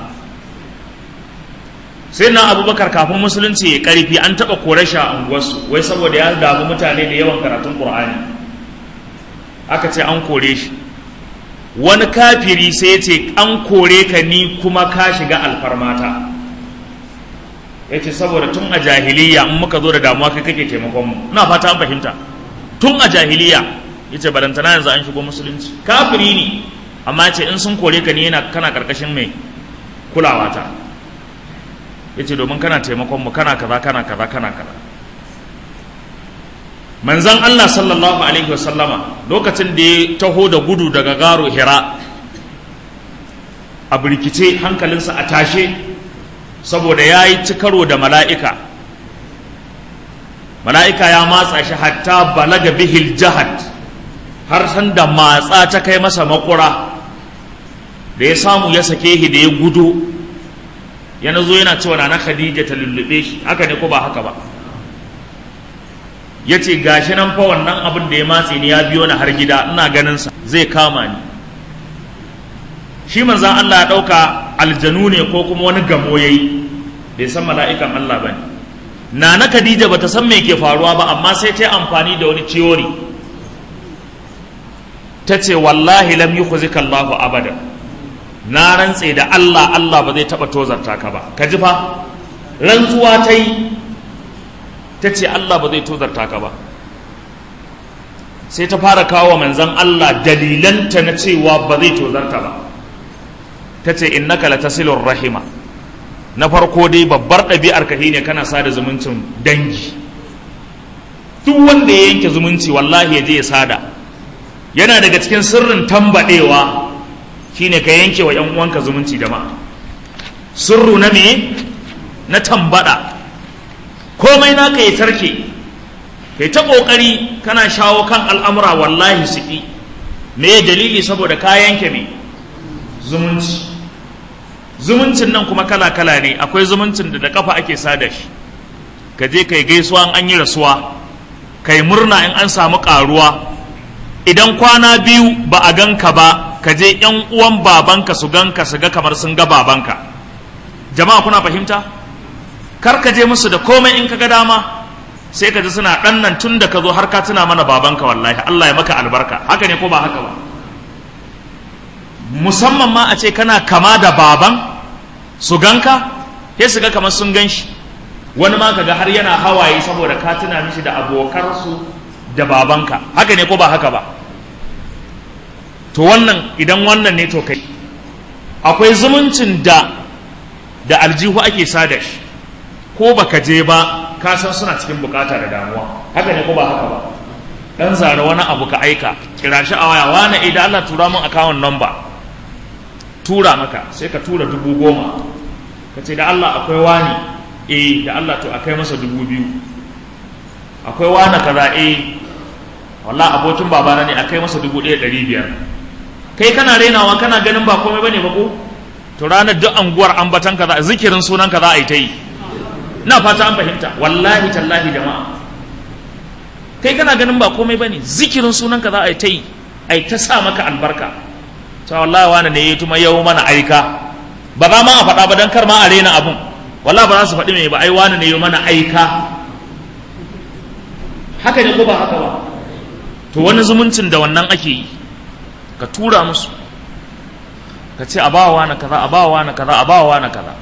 sai na abubakar kafin musulunci ya karfi an taba kore shi a unguwarsu wai saboda ya damu mutane da yawan karatun qur'ani aka ce an kore shi wani kafiri sai ya ce an kore ka ni kuma ka shiga alfarmata ya ce saboda tun a jahiliya in muka zo da damuwa kai kake taimakon mu ina fata an fahimta tun a jahiliya yace barantana yanzu an shigo musulunci kafiri ne amma ce in sun kore ka ne yana kana karkashin mai kulawa ta yace domin kana taimakon mu kana kaza kana kaza kana kaza manzon Allah sallallahu alaihi wasallama lokacin da ya taho da gudu daga garo hira a birkice hankalinsa a tashe saboda ya yi cikaro da mala'ika mala'ika ya matsa shi hatta balaga bihil jahad har san da matsa ta kai masa makura da ya samu ya sake shi da ya gudu ya zo yana cewa na khadija ta lullube shi haka ne ko ba haka ba ya ce gashi nan fa wannan abin da ya matse ni ya biyo ni har gida ina ganin sa zai kama ni shi manzan Allah ya ɗauka aljanu ne ko kuma wani gamo yayi bai san mala'ikan Allah ba ne Nana Khadija bata san me ke faruwa ba amma sai ta amfani da wani ciyori ta ce wallahi lam yukhzika Allahu abada na rantse da Allah Allah ba zai taba tozarta ka ba ka ji fa rantsuwa ta yi ta ce Allah ba zai tozarta ka ba sai ta fara kawo manzon Allah dalilanta na cewa ba zai tozarta ba ta ce innaka latasilur rahima na farko dai babbar ɗabi'ar ka ne kana sada zumuncin dangi duk wanda ya yanke zumunci wallahi ya je ya sada yana daga cikin sirrin tambadewa shine ka yanke wa yan uwanka zumunci jama'a sirru na me na tambada komai naka ya tarke kai ta kokari kana shawo kan al'amura wallahi su me dalili saboda ka yanke me zumunci zumuncin nan kuma kala-kala ne akwai zumuncin da da kafa ake sada shi ka je kai gaisuwa an yi rasuwa kai murna in an samu karuwa idan kwana biyu ba a ganka ba ka je yan uwan babanka su ganka su ga kamar sun ga babanka jama'a kuna fahimta kar ka je musu da komai in ka ga dama sai ka ji suna ɗan nan tun da ka zo har ka tuna mana babanka wallahi Allah ya maka albarka haka ne ko ba haka ba musamman ma a ce kana kama da baban su ganka sai su ga kamar sun gan shi wani ma kaga har yana hawaye saboda ka tuna mishi da abokarsu da babanka haka ne ko ba haka ba to wannan idan wannan ne to kai akwai zumuncin da da aljihu ake sada shi ko baka je ba ka san suna cikin bukata da damuwa haka ne ko ba haka ba dan zara wani abu ka aika kira shi a waya wani idan Allah tura min account number tura maka sai ka tura dubu goma ka ce da Allah akwai wani eh da Allah to akai masa dubu biyu akwai wani kaza eh wallah abokin babana ne akai masa dubu ɗaya ɗari biyar kai kana renawa kana ganin ba komai bane ba ko to ranar duk anguwar ambatan kaza zikirin sunan kaza a yi ta yi na fata an fahimta wallahi tallahi jama'a kai kana ganin ba komai bane zikirin sunan kaza a yi ta yi a ta sa maka albarka ta wallahi wani ne ya tuma yau mana aika ba za ma a faɗa ba don kar ma a rena abun wallahi ba za su faɗi mai ba ai wani ne ya mana aika haka ne ko ba haka ba to wani zumuncin da wannan ake yi ka tura musu ka ce a bawa na kaza a bawa na kaza a bawa na kaza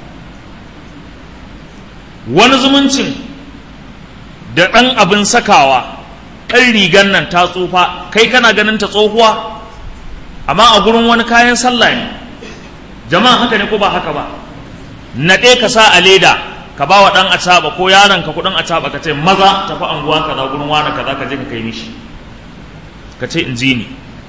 wani zumuncin da ɗan abin sakawa ɗan rigan nan ta tsufa kai kana ganin ta tsohuwa amma a gurin wani kayan sallah ne jama'a haka ne ko ba haka ba naɗe ka sa a leda ka ba wa ɗan acaɓa ko yaron ka kuɗin acaɓa ka ce maza tafi anguwa kaza gurin wani kaza ka je ka kai mishi ka ce in ji ni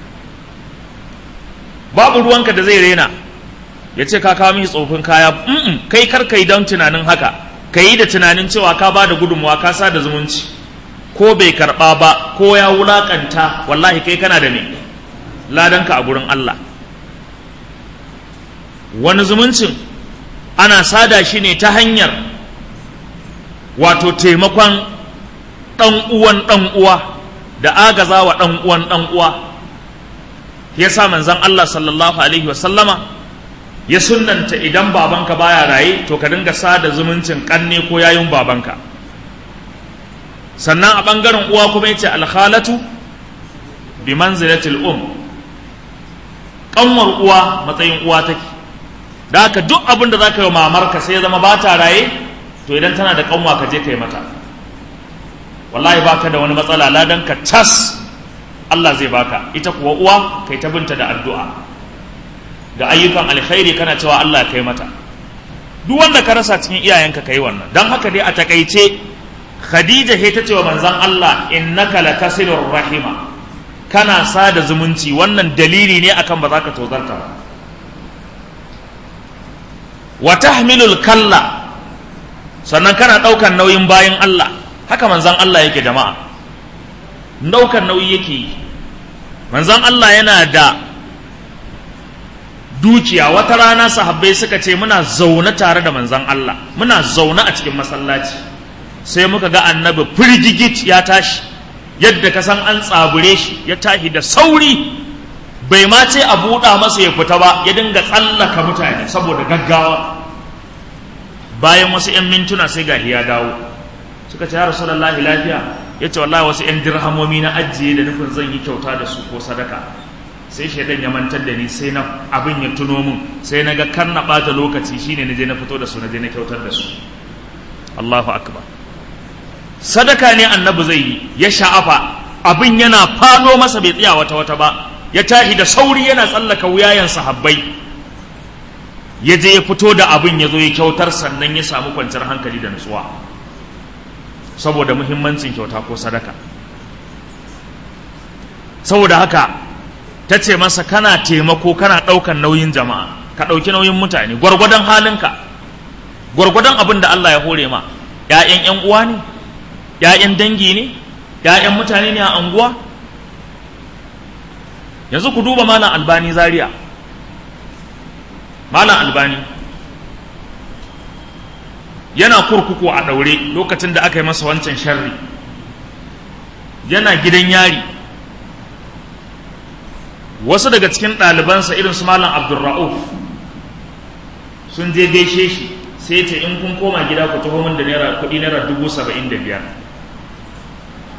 babu ruwanka da zai rena ya ce ka kawo mishi tsofin kaya mm kai kar kai don tunanin haka ka yi da tunanin cewa ka ba da gudunmuwa ka sa da zumunci ko bai karɓa ba ko ya wulaƙanta wallahi kai kana da ne ladanka a gurin Allah wani zumuncin ana sada shi ne ta hanyar wato taimakon ɗan uwan ɗan uwa da agaza wa ɗan uwan ɗan uwa ya sa manzan Allah sallallahu alaihi wasallama ya sunanta idan babanka baya raye to ka dinga sada zumuncin ƙanne ko yayin babanka sannan a ɓangaren uwa kuma ya ce alhalatu bi manzilatil um ƙanwar uwa matsayin uwa take da haka duk abin da za ka yi mamarka sai ya zama ba ta raye to idan tana da ƙanwa ka je ka yi mata wallahi baka da wani matsala ladan ka tas Allah zai baka ita kuwa uwa kai ta binta da addu'a da ayyukan alkhairi kana cewa Allah ya kai mata duk wanda ka rasa cikin iyayenka kai wannan dan haka dai a takaice Khadija he ta ce wa manzon Allah innaka lakasilur rahima kana sada zumunci wannan dalili ne akan ba za ka tozarta ba wa tahmilul kalla sannan kana ɗaukan nauyin bayan Allah haka manzan Allah yake jama'a ɗaukan nauyi yake yi manzan Allah yana da dukiya wata rana sahabbai suka ce muna zaune tare da manzan Allah muna zaune a cikin masallaci sai muka ga annabi firgigit ya tashi yadda ka san an tsabure shi ya tashi da sauri bai ma ce a buɗa masa ya fita ba ya dinga tsallaka mutane saboda gaggawa bayan wasu 'yan mintuna sai ga ya dawo suka ce ya rasulullahi lafiya ya ce wallahi wasu 'yan dirhamomi na ajiye da nufin zan yi kyauta da su ko sadaka sai shaidan ya mantar da ni sai na abin ya tuno mun sai na ga kar na ɓata lokaci shine na je na fito da su na je na kyautar da su Allahu akbar sadaka ne annabi zai yi ya sha'afa abin yana falo masa bai tsaya wata wata ba ya tahi da sauri yana tsallaka wuyayen sahabbai ya je ya fito da abin ya zo ya kyautar sannan ya samu kwanciyar hankali da nutsuwa saboda muhimmancin kyauta ko sadaka saboda haka ta ce masa kana taimako kana ɗaukan nauyin jama'a ka ɗauki nauyin mutane gwargwadon halinka gwargwadon abin da Allah ya hore ma ‘ya'yan ‘yan uwa ne ‘ya'yan dangi ne ‘ya'yan mutane ne a anguwa yanzu ku duba malam albani zaria malam albani yana kurkuku a ɗaure lokacin da aka yi masa wancan sharri yana gidan yari wasu daga cikin ɗalibansa irin su malam abdulra'uf sun je gaishe shi sai ce in kun koma gida ku taho min da naira kuɗi naira dubu saba'in da biyar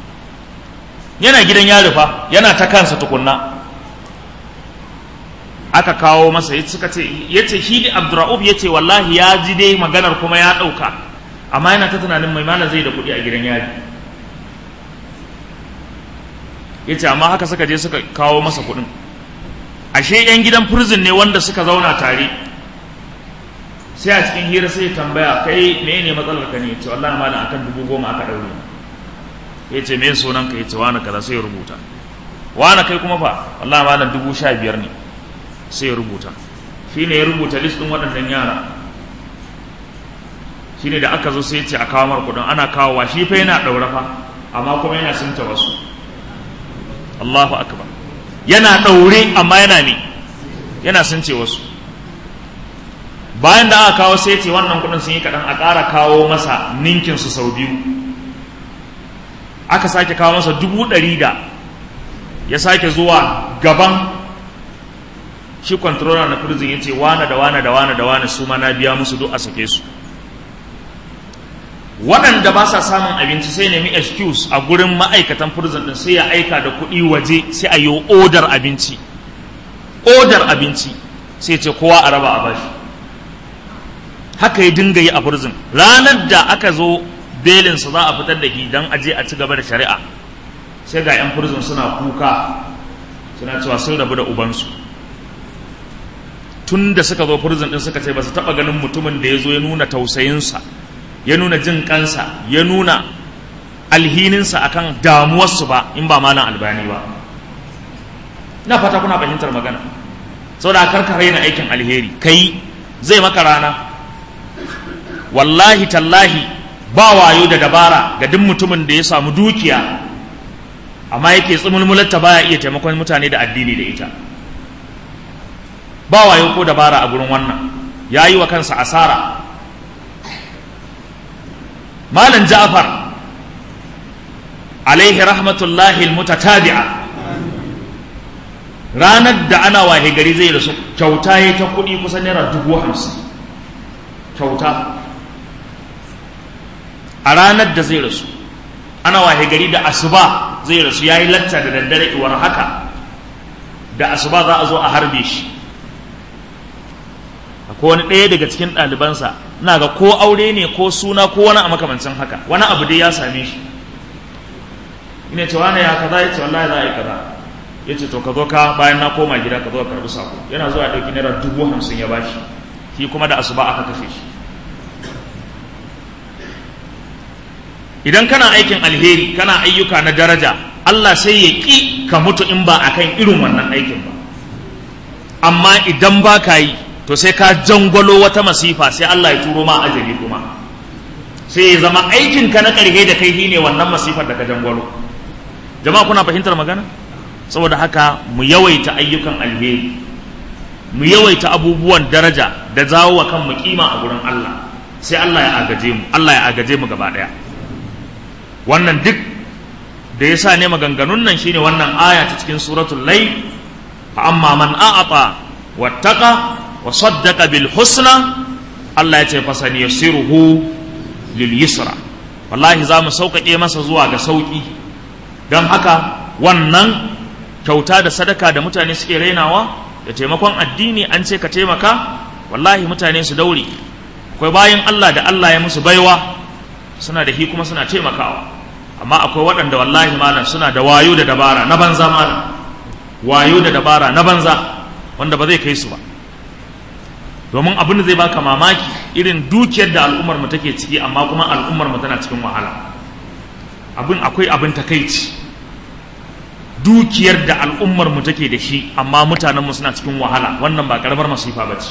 yana gidan yari fa yana ta kansa tukunna aka kawo masa ya suka ce ya ce shi da abdurra'uf ya ce wallahi ya ji dai maganar kuma ya ɗauka amma yana ta tunanin mai malam zai da kuɗi a gidan yari ya ce amma haka suka je suka kawo masa kuɗin ashe 'yan gidan prison ne wanda suka zauna tare sai a cikin hira sai tambaya kai me ne matsalar ka ne ya ce wallahi malam akan dubu goma aka ɗaure ya ce me sunan ka ya ce wani kaza sai ya rubuta wani kai kuma fa wallahi malam dubu sha biyar ne sai ya rubuta shi ne ya rubuta list ɗin waɗannan yara shi ne da aka zo sai ce a kawo mar kuɗin ana kawowa shi fa yana ɗaure fa amma kuma yana sunta wasu Allahu akbar yana ɗaure amma yana ne yana sunce wasu bayan da aka kawo sai ce wannan kuɗin sun yi kaɗan a ƙara kawo masa ninkin su sau biyu aka sake kawo masa dubu ɗari da ya sake zuwa gaban shi controller na prison ya ce wane da wane da wane da wane su ma na biya musu duk a sake su waɗanda ba sa samun abinci sai nemi excuse a gurin ma'aikatan prison din sai ya aika da kuɗi waje sai a yi odar abinci odar abinci sai ce kowa a raba a bashi haka ya dinga yi a prison ranar da aka zo belinsa za a fitar da shi don aje a ci gaba da shari'a sai ga 'yan prison suna kuka suna cewa sun rabu da ubansu tun da suka zo prison din suka ce ba su taɓa ganin mutumin da ya zo ya nuna tausayinsa ya nuna jin kansa ya nuna alhininsa akan damuwarsu ba in ba malam albani ba na fata kuna fahimtar magana saboda karkare na aikin alheri kai zai maka rana wallahi tallahi ba wayo da dabara ga duk mutumin da ya samu dukiya amma yake tsumulmularta baya iya taimakon mutane da addini da ita ba wayo ko dabara a gurin wannan ya yi wa kansa asara malam ja'far alaihi rahmatullahi almutatabi'a ranar da ana wahe gari zai rasu kyauta ya ta kuɗi kusan naira dubu hamsin kyauta a ranar da zai rasu ana wahe gari da asuba zai rasu ya yi latta da daddare iwar haka da asuba za a zo a harbe shi akwai wani ɗaya daga cikin ɗalibansa na ga ko aure ne ko suna ko wani a makamancin haka wani abu dai ya same shi ina ce wani ya kaza ya ce wallahi za a yi kaza ya ce to ka zo ka bayan na koma gida ka zo ka karɓi sako yana zuwa ɗauki naira dubu hamsin ya bashi shi kuma da asuba aka kashe shi idan kana aikin alheri kana ayyuka na daraja Allah sai ya ƙi ka mutu in ba akan irin wannan aikin ba amma idan ba ka yi to sai ka jangwalo wata masifa sai Allah ya turo ma ajali kuma sai ya zama aikin ka na ƙarhe da kai shine wannan masifar da ka jangwalo jama'a kuna fahimtar magana saboda haka mu yawaita ayyukan alheri mu yawaita abubuwan daraja da zawo wa kan mu kima a gurin Allah sai Allah ya agaje mu Allah ya agaje mu gaba daya wannan duk da yasa ne maganganun nan shine wannan aya ta cikin suratul layl fa amma man a'ata wattaqa wa saddaqa bil husna Allah ya ce fasani yasiruhu lil yusra wallahi za mu sauƙaƙe masa zuwa ga sauƙi don haka wannan kyauta da sadaka da mutane suke rainawa da taimakon addini an ce ka taimaka wallahi mutane su daure akwai bayan Allah da Allah ya musu baiwa suna da hi kuma suna taimakawa amma akwai waɗanda wallahi malam suna da wayo da dabara na banza malam wayo da dabara na banza wanda ba zai kai su ba domin abin da zai baka mamaki irin dukiyar da al'ummar mu take ciki amma kuma al'ummar mu tana cikin wahala abin akwai abin takaici dukiyar da al'ummar mu take da shi amma mutanen mu suna cikin wahala wannan ba karamar masifa ba ce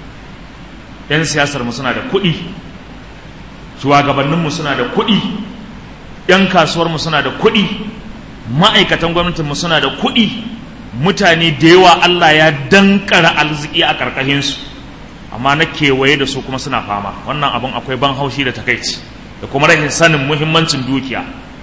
yan siyasar mu suna da kuɗi shugabannin mu suna da kuɗi yan kasuwar mu suna da kuɗi ma'aikatan gwamnatin mu suna da kuɗi mutane da yawa Allah ya dankara arziki a karkashin su amma na kewaye da su kuma suna fama wannan abin akwai ban haushi da takaici da kuma rashin sanin muhimmancin dukiya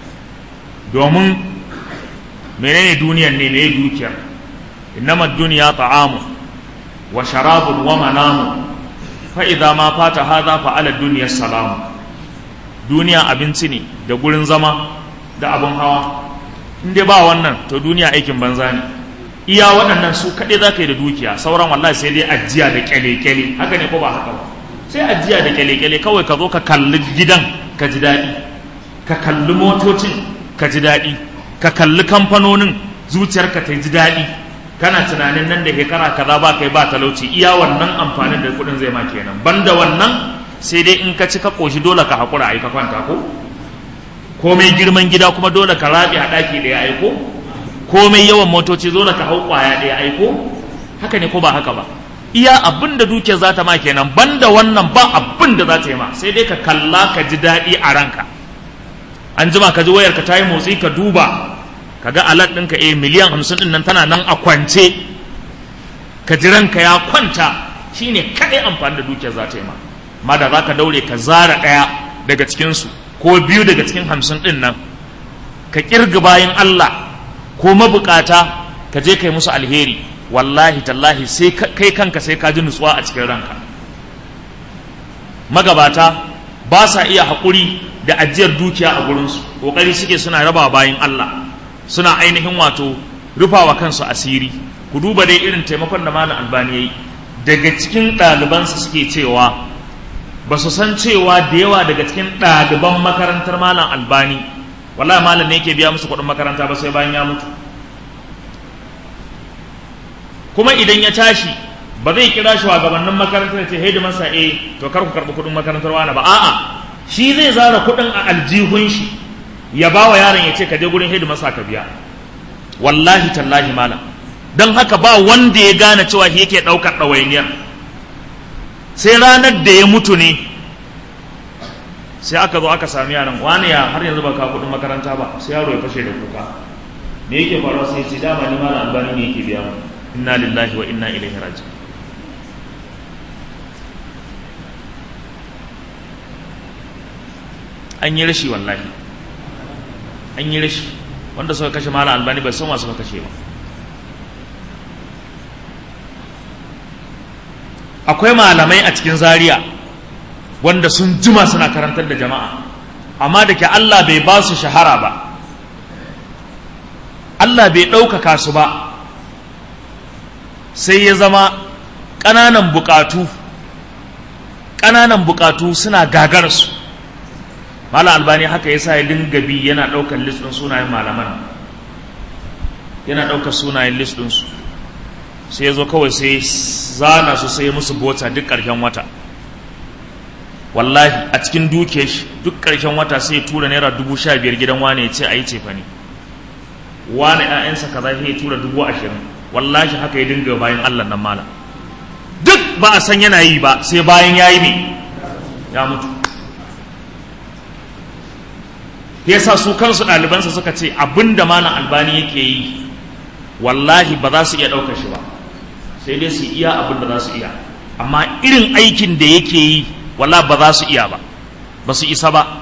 domin menene duniyar ne ne dukiyar innama duniya ta'amu wa sharabun wa manamu fa idza ma fata hadha fa ala dunya salamu duniya abinci ne da gurin zama da abin hawa in dai ba wannan to duniya aikin banza ne iya waɗannan su kaɗai za ka yi da dukiya sauran wallahi sai dai ajiya da kyale-kyale haka ne ko ba haka ba sai ajiya da kyale-kyale kawai ka zo ka kalli gidan ka ji daɗi ka kalli motocin ka ji daɗi ka kalli kamfanonin zuciyarka ta ji daɗi kana tunanin nan da shekara kaza ba kai ba talauci iya wannan amfanin da kuɗin zai ma kenan banda wannan sai dai in ka ci ka ƙoshi dole ka haƙura a yi ka kwanta ko komai girman gida kuma dole ka raɓe a ɗaki ɗaya aiko komai yawan motoci dole ka hau ƙwaya ɗaya aiko haka ne ko ba haka ba iya abin da dukiyar za ta ma kenan banda wannan ba abin da za ta yi ma sai dai ka kalla ka ji daɗi a ranka an jima ka ji wayar ka ta yi motsi ka duba ka ga alat ɗinka eh miliyan hamsin ɗin nan tana nan a kwance ka ji ranka ya kwanta shine kaɗai amfani da dukiyar za ta yi ma ma da za ka daure ka zara ɗaya daga cikinsu ko biyu daga cikin hamsin ɗin nan ka ƙirga bayan Allah ko mabukata ka je kai musu alheri wallahi tallahi sai kai kanka sai ka ji nutsuwa a cikin ranka magabata ba sa iya haƙuri da ajiyar dukiya a gurinsu ƙoƙari suke suna raba bayan Allah suna ainihin wato rufawa kansu asiri ku duba dai irin taimakon da malam albani yayi daga cikin ɗalibansa suke cewa ba su san cewa da yawa daga cikin ɗaliban makarantar malam albani wallahi malam ne yake biya musu kuɗin makaranta ba sai bayan ya mutu kuma idan ya tashi ba zai kira shi gabanin makarantar ya ce haidu masa eh to kar ku karɓi kuɗin makarantar wani ba a'a shi zai zara kuɗin a aljihun shi ya ba wa yaron ya ce ka je gurin haidu masa ka biya wallahi tallahi malam don haka ba wanda ya gane cewa shi yake ɗaukar ɗawainiyar sai ranar da ya mutu ne sai aka zo aka sami yaron wani ya har yanzu ba ka kuɗin makaranta ba sai yaro ya fashe da kuka me yake faruwa sai ce dama ni malam albani ne yake biya mu inna lillahi wa inna ilaihi raji an yi rashi wallahi an yi rashi wanda suka kashe malam albani bai san masu kashe ba akwai malamai a cikin zaria wanda sun jima suna karantar da jama'a amma da ke Allah bai ba su shahara ba Allah bai ɗaukaka su ba sai ya zama ƙananan buƙatu ƙananan buƙatu suna gagarsu mala albani haka ya sa ya dinga bi yana ɗaukar list ɗin sunayen malaman yana ɗaukar sunayen list ɗinsu sai ya zo kawai sai zana su sai musu bota duk ƙarshen wata wallahi a cikin duke shi duk ƙarshen wata sai ya tura naira dubu sha biyar gidan wane ya ce a yi cefa ne wane ‘ya'yansa kaza sai ya tura dubu ashirin wallahi haka ya dinga bayan allah nan mala duk ba a san yana yi ba sai bayan ya yi ne ya mutu ya sa su kansu ɗalibansa suka ce abin da mana albani yake yi wallahi ba za su iya ɗaukar shi ba sai dai su iya abin da za su iya amma irin aikin da yake yi walla ba za su iya ba ba su isa ba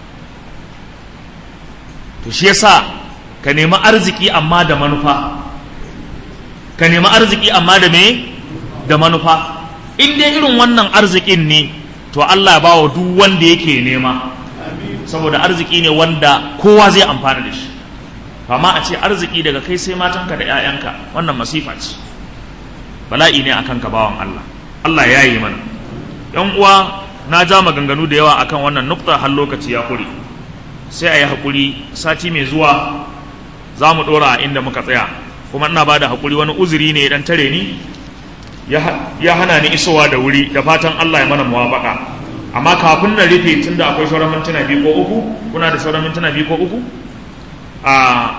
to shi yasa ka nemi arziki amma da manufa ka nemi arziki amma da me da manufa in dai irin wannan arzikin ne to Allah ba wa duk wanda yake nema saboda arziki ne wanda kowa zai amfana da shi amma a ce arziki daga kai sai matanka da 'ya'yanka wannan masifa ce bala'i ne akan ka bawan Allah Allah ya yi mana yan uwa na ja maganganu da yawa akan wannan nukta har lokaci ya kure sai a yi haƙuri sati mai zuwa za mu ɗora a inda muka tsaya kuma ina ba da haƙuri wani uzuri ne dan tare ni ya hana ni isowa da wuri da fatan Allah ya mana muwafaƙa amma kafin na rufe tun da akwai sauran mintuna biyu ko uku kuna da sauran mintuna biyu ko uku a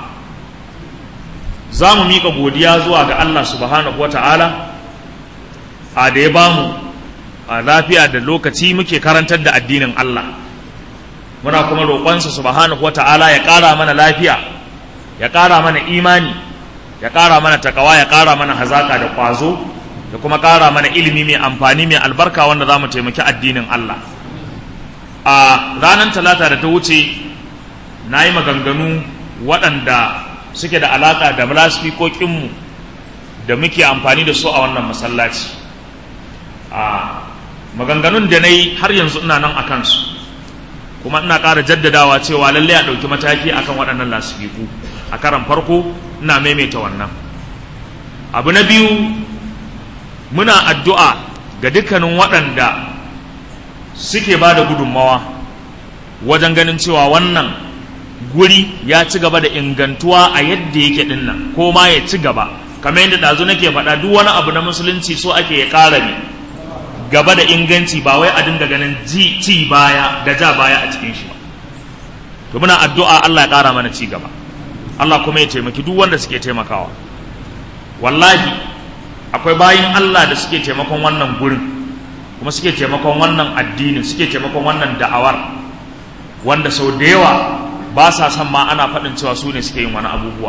za mu miƙa godiya zuwa ga Allah subhanahu wa ta'ala a da ya bamu a lafiya da lokaci muke karantar da addinin Allah muna kuma roƙonsa subhanahu wa ta'ala ya ƙara mana lafiya ya ƙara mana imani ya ƙara mana takawa ya ƙara mana hazaka da ƙwazo da kuma ƙara mana ilimi mai amfani mai albarka wanda za mu taimaki addinin Allah a ranar talata da ta wuce na yi maganganu waɗanda suke da alaƙa da lasfikokinmu da muke amfani da su a wannan masallaci a maganganun da na yi har yanzu ina nan a kansu kuma ina ƙara jaddadawa cewa lallai a ɗauki mataki akan waɗannan lasfiku a karan farko ina maimaita wannan abu na biyu muna addu'a ga dukkanin waɗanda suke ba da gudunmawa wajen ganin cewa wannan guri ya ci gaba da ingantuwa a yadda yake dinnan ko ma ya ci gaba kamar yadda ɗazu nake faɗa duk wani abu na musulunci so ake ya ƙara ne gaba da inganci ba wai a dinga ganin ci baya da ja baya a cikin shi ba to muna addu'a Allah ya ƙara mana ci gaba Allah kuma ya taimaki duk wanda suke taimakawa wallahi akwai bayin Allah da suke taimakon wannan gurin kuma suke taimakon wannan addinin suke taimakon wannan da'awar wanda sau da yawa ba sa son ma ana faɗin cewa su ne suke yin wani abubuwa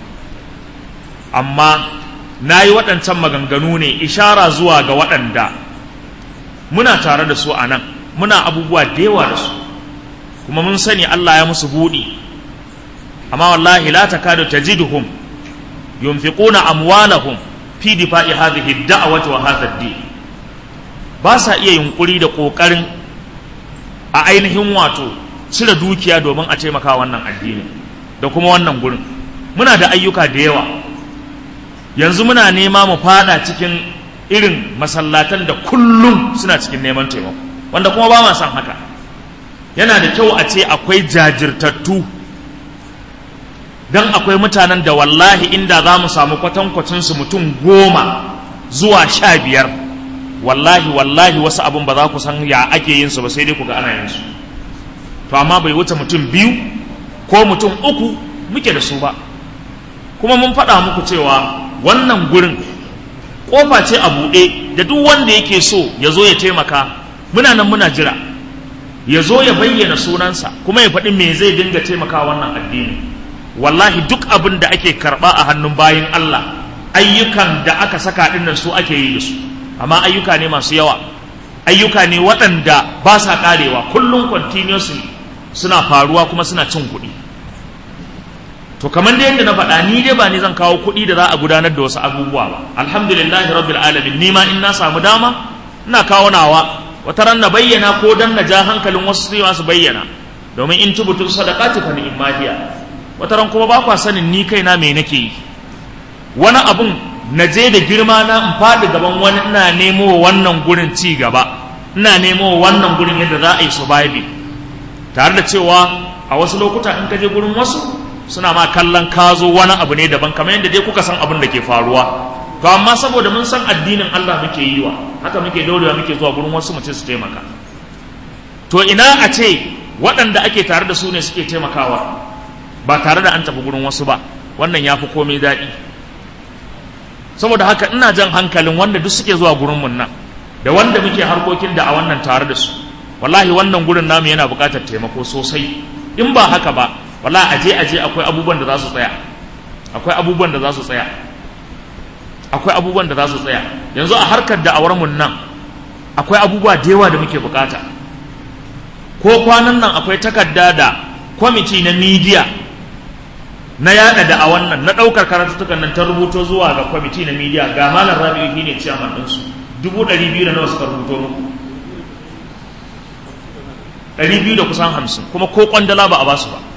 amma na yi waɗancan maganganu ne ishara zuwa ga waɗanda muna tare da su a nan muna abubuwa da yawa da su kuma mun sani Allah ya musu buɗi amma wallahi la takadu tajiduhum yunfiquna amwalahum fi difa'i hadhihi ad-da'wati wa hadha ad-din ba sa iya yunkuri da kokarin a ainihin wato cire dukiya domin a taimaka wannan addini da kuma wannan gurin muna da ayyuka da yawa yanzu muna nema mu fada cikin irin masallatan da kullum suna cikin neman taimako wanda kuma ba ma son haka yana da kyau a ce akwai jajirtattu don akwai mutanen da wallahi inda za mu samu kwatankwacinsu mutum goma zuwa sha biyar wallahi wallahi wasu abin ba za ku san ya ake yin su ba sai dai ku ga ana yin su to amma bai wuce mutum biyu ko mutum uku muke da su ba kuma mun faɗa muku cewa wannan gurin ƙofa ce a buɗe da duk wanda yake so ya zo ya taimaka muna nan muna jira ya zo ya bayyana sunansa kuma ya faɗi me zai dinga taimaka wannan addini wallahi duk abin da ake karɓa a hannun bayan Allah ayyukan da aka saka ɗinnan su ake yi da su amma ayyuka ne masu yawa ayyuka ne waɗanda ba sa ƙarewa kullum continuously suna faruwa kuma suna cin kuɗi to kamar da yadda na faɗa ni dai ba ni zan kawo kuɗi da za a gudanar da wasu abubuwa ba alhamdulillahi rabbil alamin ni ma in na samu dama ina kawo nawa wata ran na bayyana ko dan na ja hankalin wasu sai su bayyana domin in tubutul sadaqati fa ni'ma hiya wata ran kuma ba kwa sanin ni kaina me nake yi wani abun na je da girma na in faɗi gaban wani ina nemo wannan gurin ci gaba ina nemo wannan gurin yadda za a yi surviving tare da cewa a wasu lokuta in ka je gurin wasu suna ma kallon kazo wani abu ne daban kamar yadda dai kuka san abin da ke faruwa to amma saboda mun san addinin Allah muke yi wa haka muke daurewa muke zuwa gurin wasu mu ce su taimaka to ina a ce waɗanda ake tare da su ne suke taimakawa ba tare da an tafi gurin wasu ba wannan ya fi komai daɗi saboda haka ina jan hankalin wanda duk suke zuwa gurin mun nan da wanda muke harkokin da a wannan tare da su wallahi wannan gurin namu yana buƙatar taimako sosai in ba haka ba wallahi aje aje akwai abubuwan da za su tsaya akwai abubuwan da za su tsaya akwai abubuwan da za su tsaya yanzu a harkar da awar mun nan akwai abubuwa da yawa da muke bukata ko kwanan nan akwai takarda da kwamiti na midiya na yada da a wannan na daukar karatuttukan nan ta rubuto zuwa ga kwamiti na midiya ga malam rabi'u shine ciyaman ɗinsu dubu ɗari biyu da nawa suka rubuto muku ɗari biyu da kusan hamsin kuma ko kwandala ba a basu ba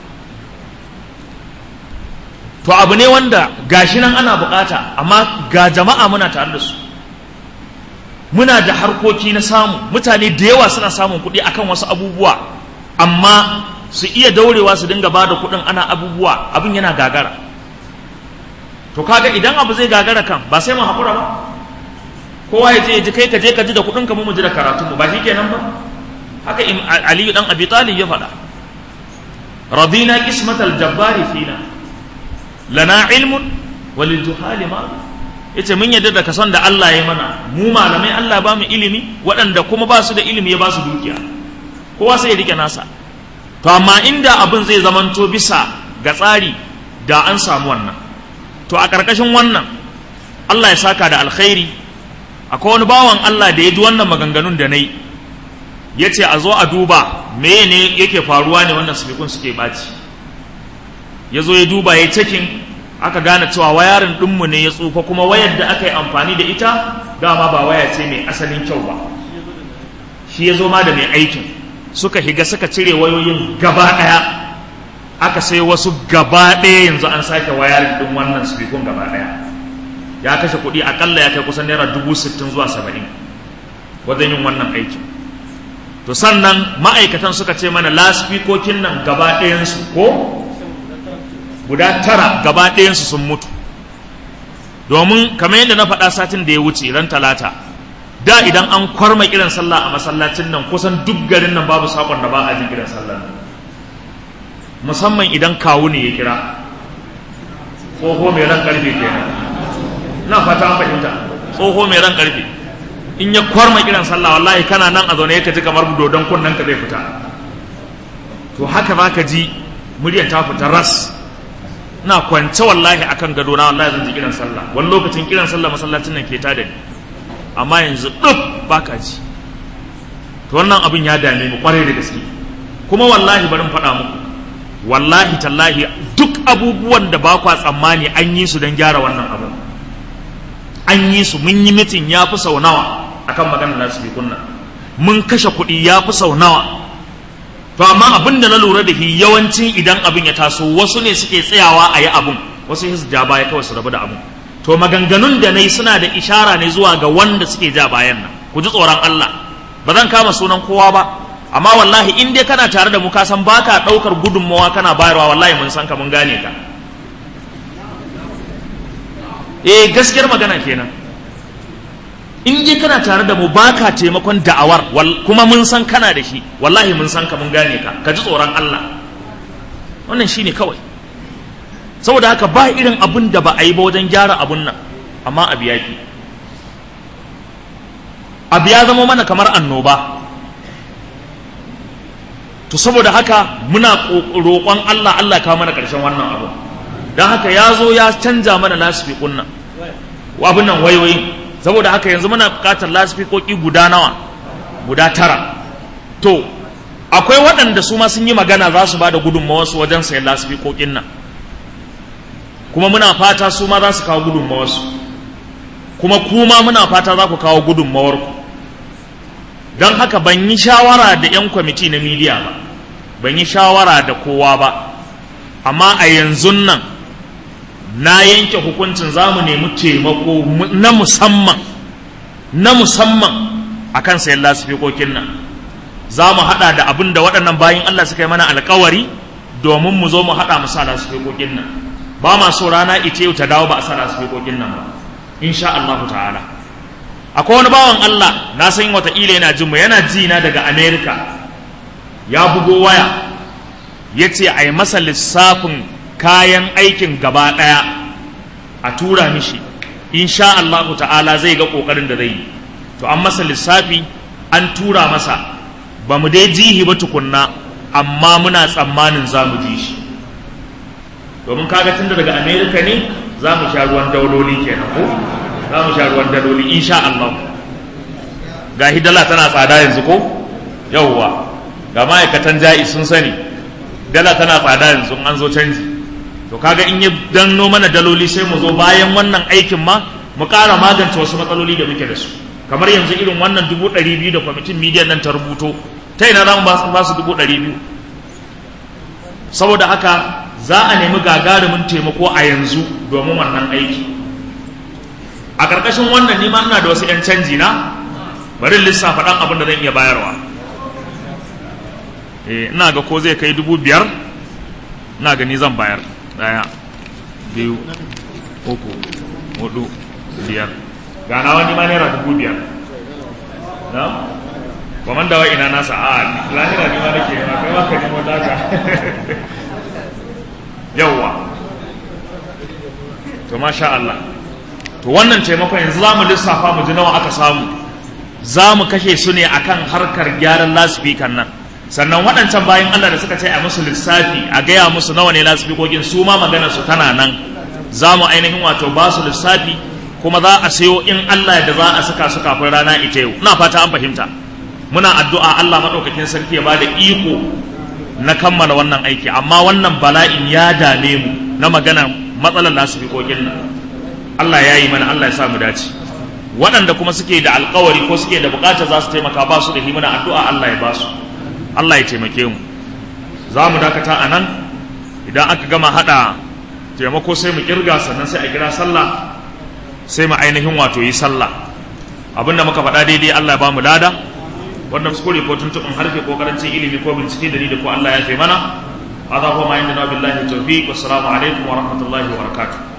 to abu ne wanda gashi nan ana bukata amma ga jama'a muna tare da su muna da harkoki na samu mutane da yawa suna samun kuɗi akan wasu abubuwa amma su iya daurewa su dinga ba da kuɗin ana abubuwa abin yana gagara to kaga idan abu zai gagara kan ba sai mu haƙura ba kowa ya je ya ji kai ka je ka ji da kuɗin ka mu ji da karatunmu ba shi kenan ba haka aliyu dan abi talib ya faɗa radina qismatal jabbari fina lana ilmun walil juhali ma yace mun yadda da kason da Allah ya mana mu malamai Allah ba mu ilimi waɗanda kuma ba su da ilimi ya ba su dukiya kowa sai ya rike nasa to amma inda abin zai zamanto bisa ga tsari da an samu wannan to a ƙarƙashin wannan Allah ya saka da alkhairi akwai wani bawan Allah da ya ji wannan maganganun da na yi ya ce a zo a duba meye ne yake faruwa ne wannan sifikun suke ɓaci ya zo ya duba ya cikin aka gane cewa wayarin ɗinmu ne ya tsufa kuma wayar da aka yi amfani da ita dama ba waya ce mai asalin kyau ba shi ya zo ma da mai aikin suka higa suka cire wayoyin gaba ɗaya aka sai wasu gaba ɗaya yanzu an sake wayarin ɗin wannan sifikun gaba ɗaya ya kashe kuɗi akalla ya kai kusan naira dubu sittin zuwa saba'in wajen yin wannan aikin to sannan ma'aikatan suka ce mana lasfikokin nan gaba ɗayansu ko guda tara gaba ɗayansu sun mutu domin kamar yadda na faɗa satin da ya wuce ran talata da idan an kwarma kiran sallah a masallacin nan kusan duk garin nan babu sakon da ba a jin kiran sallah musamman idan kawu ne ya kira tsoho mai ran karfe kenan na fata an fahimta tsoho mai ran karfe in ya kwarma kiran sallah wallahi kana nan a zaune ka ji kamar dodon kunnen ka zai fita to haka za ka ji muryar ta fita ras na kwance wallahi akan gado na wallahi zan ji kiran sallah wani lokacin kiran sallah masallacin nan ke ta da ni amma yanzu duk baka ji to wannan abin ya dame mu kwarai da gaske kuma wallahi bari mu faɗa muku wallahi tallahi duk abubuwan da ba kwa tsammani an yi su don gyara wannan abu an yi su mun yi mitin ya fi sau nawa akan maganar nasu bi kunna mun kashe kuɗi ya fi sau nawa to amma abin da na lura da shi yawanci idan abin ya taso wasu ne suke tsayawa a yi abin wasu su ja baya kawai su rabu da abin to maganganun da na yi suna da ishara ne zuwa ga wanda suke ja bayan nan ku ji tsoron Allah ba zan kama sunan kowa ba amma wallahi in dai kana tare da mu ka san baka ɗaukar gudunmawa kana bayarwa wallahi mun san ka mun gane ka eh gaskiyar magana kenan in dai kana tare da mu baka taimakon da'awar kuma mun san kana da shi wallahi mun san ka mun gane ka ka ji tsoron Allah wannan shine kawai saboda haka ba irin abun da ba a yi ba wajen gyara abun nan amma abu ya fi abu ya zama mana kamar annoba to saboda haka muna roƙon Allah Allah kawo mana ƙarshen wannan abu don haka ya zo ya canja mana lasfiƙun nan abin nan wayoyi saboda haka yanzu muna buƙatar lasfikoki guda nawa guda tara to akwai waɗanda su ma sun yi magana za su ba da gudunmawarsu wajen sayan lasfikokin nan kuma muna fata su ma za su kawo gudunmawarsu kuma kuma muna fata za ku kawo gudunmawarku don haka ban yi shawara da 'yan kwamiti na miliya ba ban yi shawara da kowa ba amma a yanzu nan na yanke hukuncin za mu nemi taimako na musamman na musamman a kan sayan lasifikokin nan za mu haɗa da abin da waɗannan bayan Allah suka yi mana alkawari domin mu zo mu haɗa mu sa lasifikokin nan ba ma so rana ita yau ta dawo ba a sa lasifikokin nan ba insha Allah ta'ala akwai wani bawan Allah na san wataƙila yana jin mu yana ji na daga America ya bugo waya ya ce a yi masa lissafin kayan aikin gaba ɗaya a tura mishi insha Allah ta'ala zai ga ƙoƙarin da zai yi to an masa lissafi an tura masa ba mu dai jihi ba tukunna amma muna tsammanin za mu ji shi domin kaga tunda daga America ne za mu sha ruwan dauloli kenan ko za mu sha ruwan daloli insha Allah ga hidala tana tsada yanzu ko yauwa ga ma'aikatan ja'i sun sani dala tana tsada yanzu an zo canji to kaga in ya danno mana daloli sai mu zo bayan wannan aikin ma mu ƙara magance wasu matsaloli da muke da su kamar yanzu irin wannan dubu ɗari biyu da kwamitin midiyan nan ta rubuto ta ina za mu ba su dubu ɗari biyu saboda haka za a nemi gagarumin taimako a yanzu domin wannan aiki a ƙarƙashin wannan nima ina da wasu 'yan canji na bari lissafa ɗan abin da zan iya bayarwa eh ina ga ko zai kai dubu biyar ina gani zan bayar ɗaya biyu uku hudu biyar gana wani ma naira dubu biyar na kwamanda wa ina nasa a lahira ne ma nake ma kai maka nemo daga yawwa to masha Allah to wannan taimakon yanzu za mu lissafa mu ji nawa aka samu za mu kashe su ne akan harkar gyaran lasifikan nan sannan waɗancan bayan Allah da suka ce a musu lissafi a gaya musu nawa ne lasifikokin su ma magana su tana nan za mu ainihin wato ba su lissafi kuma za a sayo in Allah da za a saka su kafin rana ita yau ina fata an fahimta muna addu'a Allah maɗaukakin sarki ya bada iko na kammala wannan aiki amma wannan bala'in ya dame mu na magana matsalar lasifikokin nan Allah ya yi mana Allah ya sa mu dace waɗanda kuma suke da alkawari ko suke da bukata za su taimaka ba su da himana addu'a Allah ya ba su Allah ya taimake mu za mu dakata a nan idan aka gama haɗa taimako sai mu kirga sannan sai a kira sallah sai mu ainihin wato yi sallah abinda muka faɗa daidai Allah ya bamu lada wannan kuskure ko tuntuɓin harfe ko karancin ilimi ko bincike da ni da ko Allah ya fi mana هذا هو ما عندنا بالله التوفيق والسلام عليكم ورحمة الله وبركاته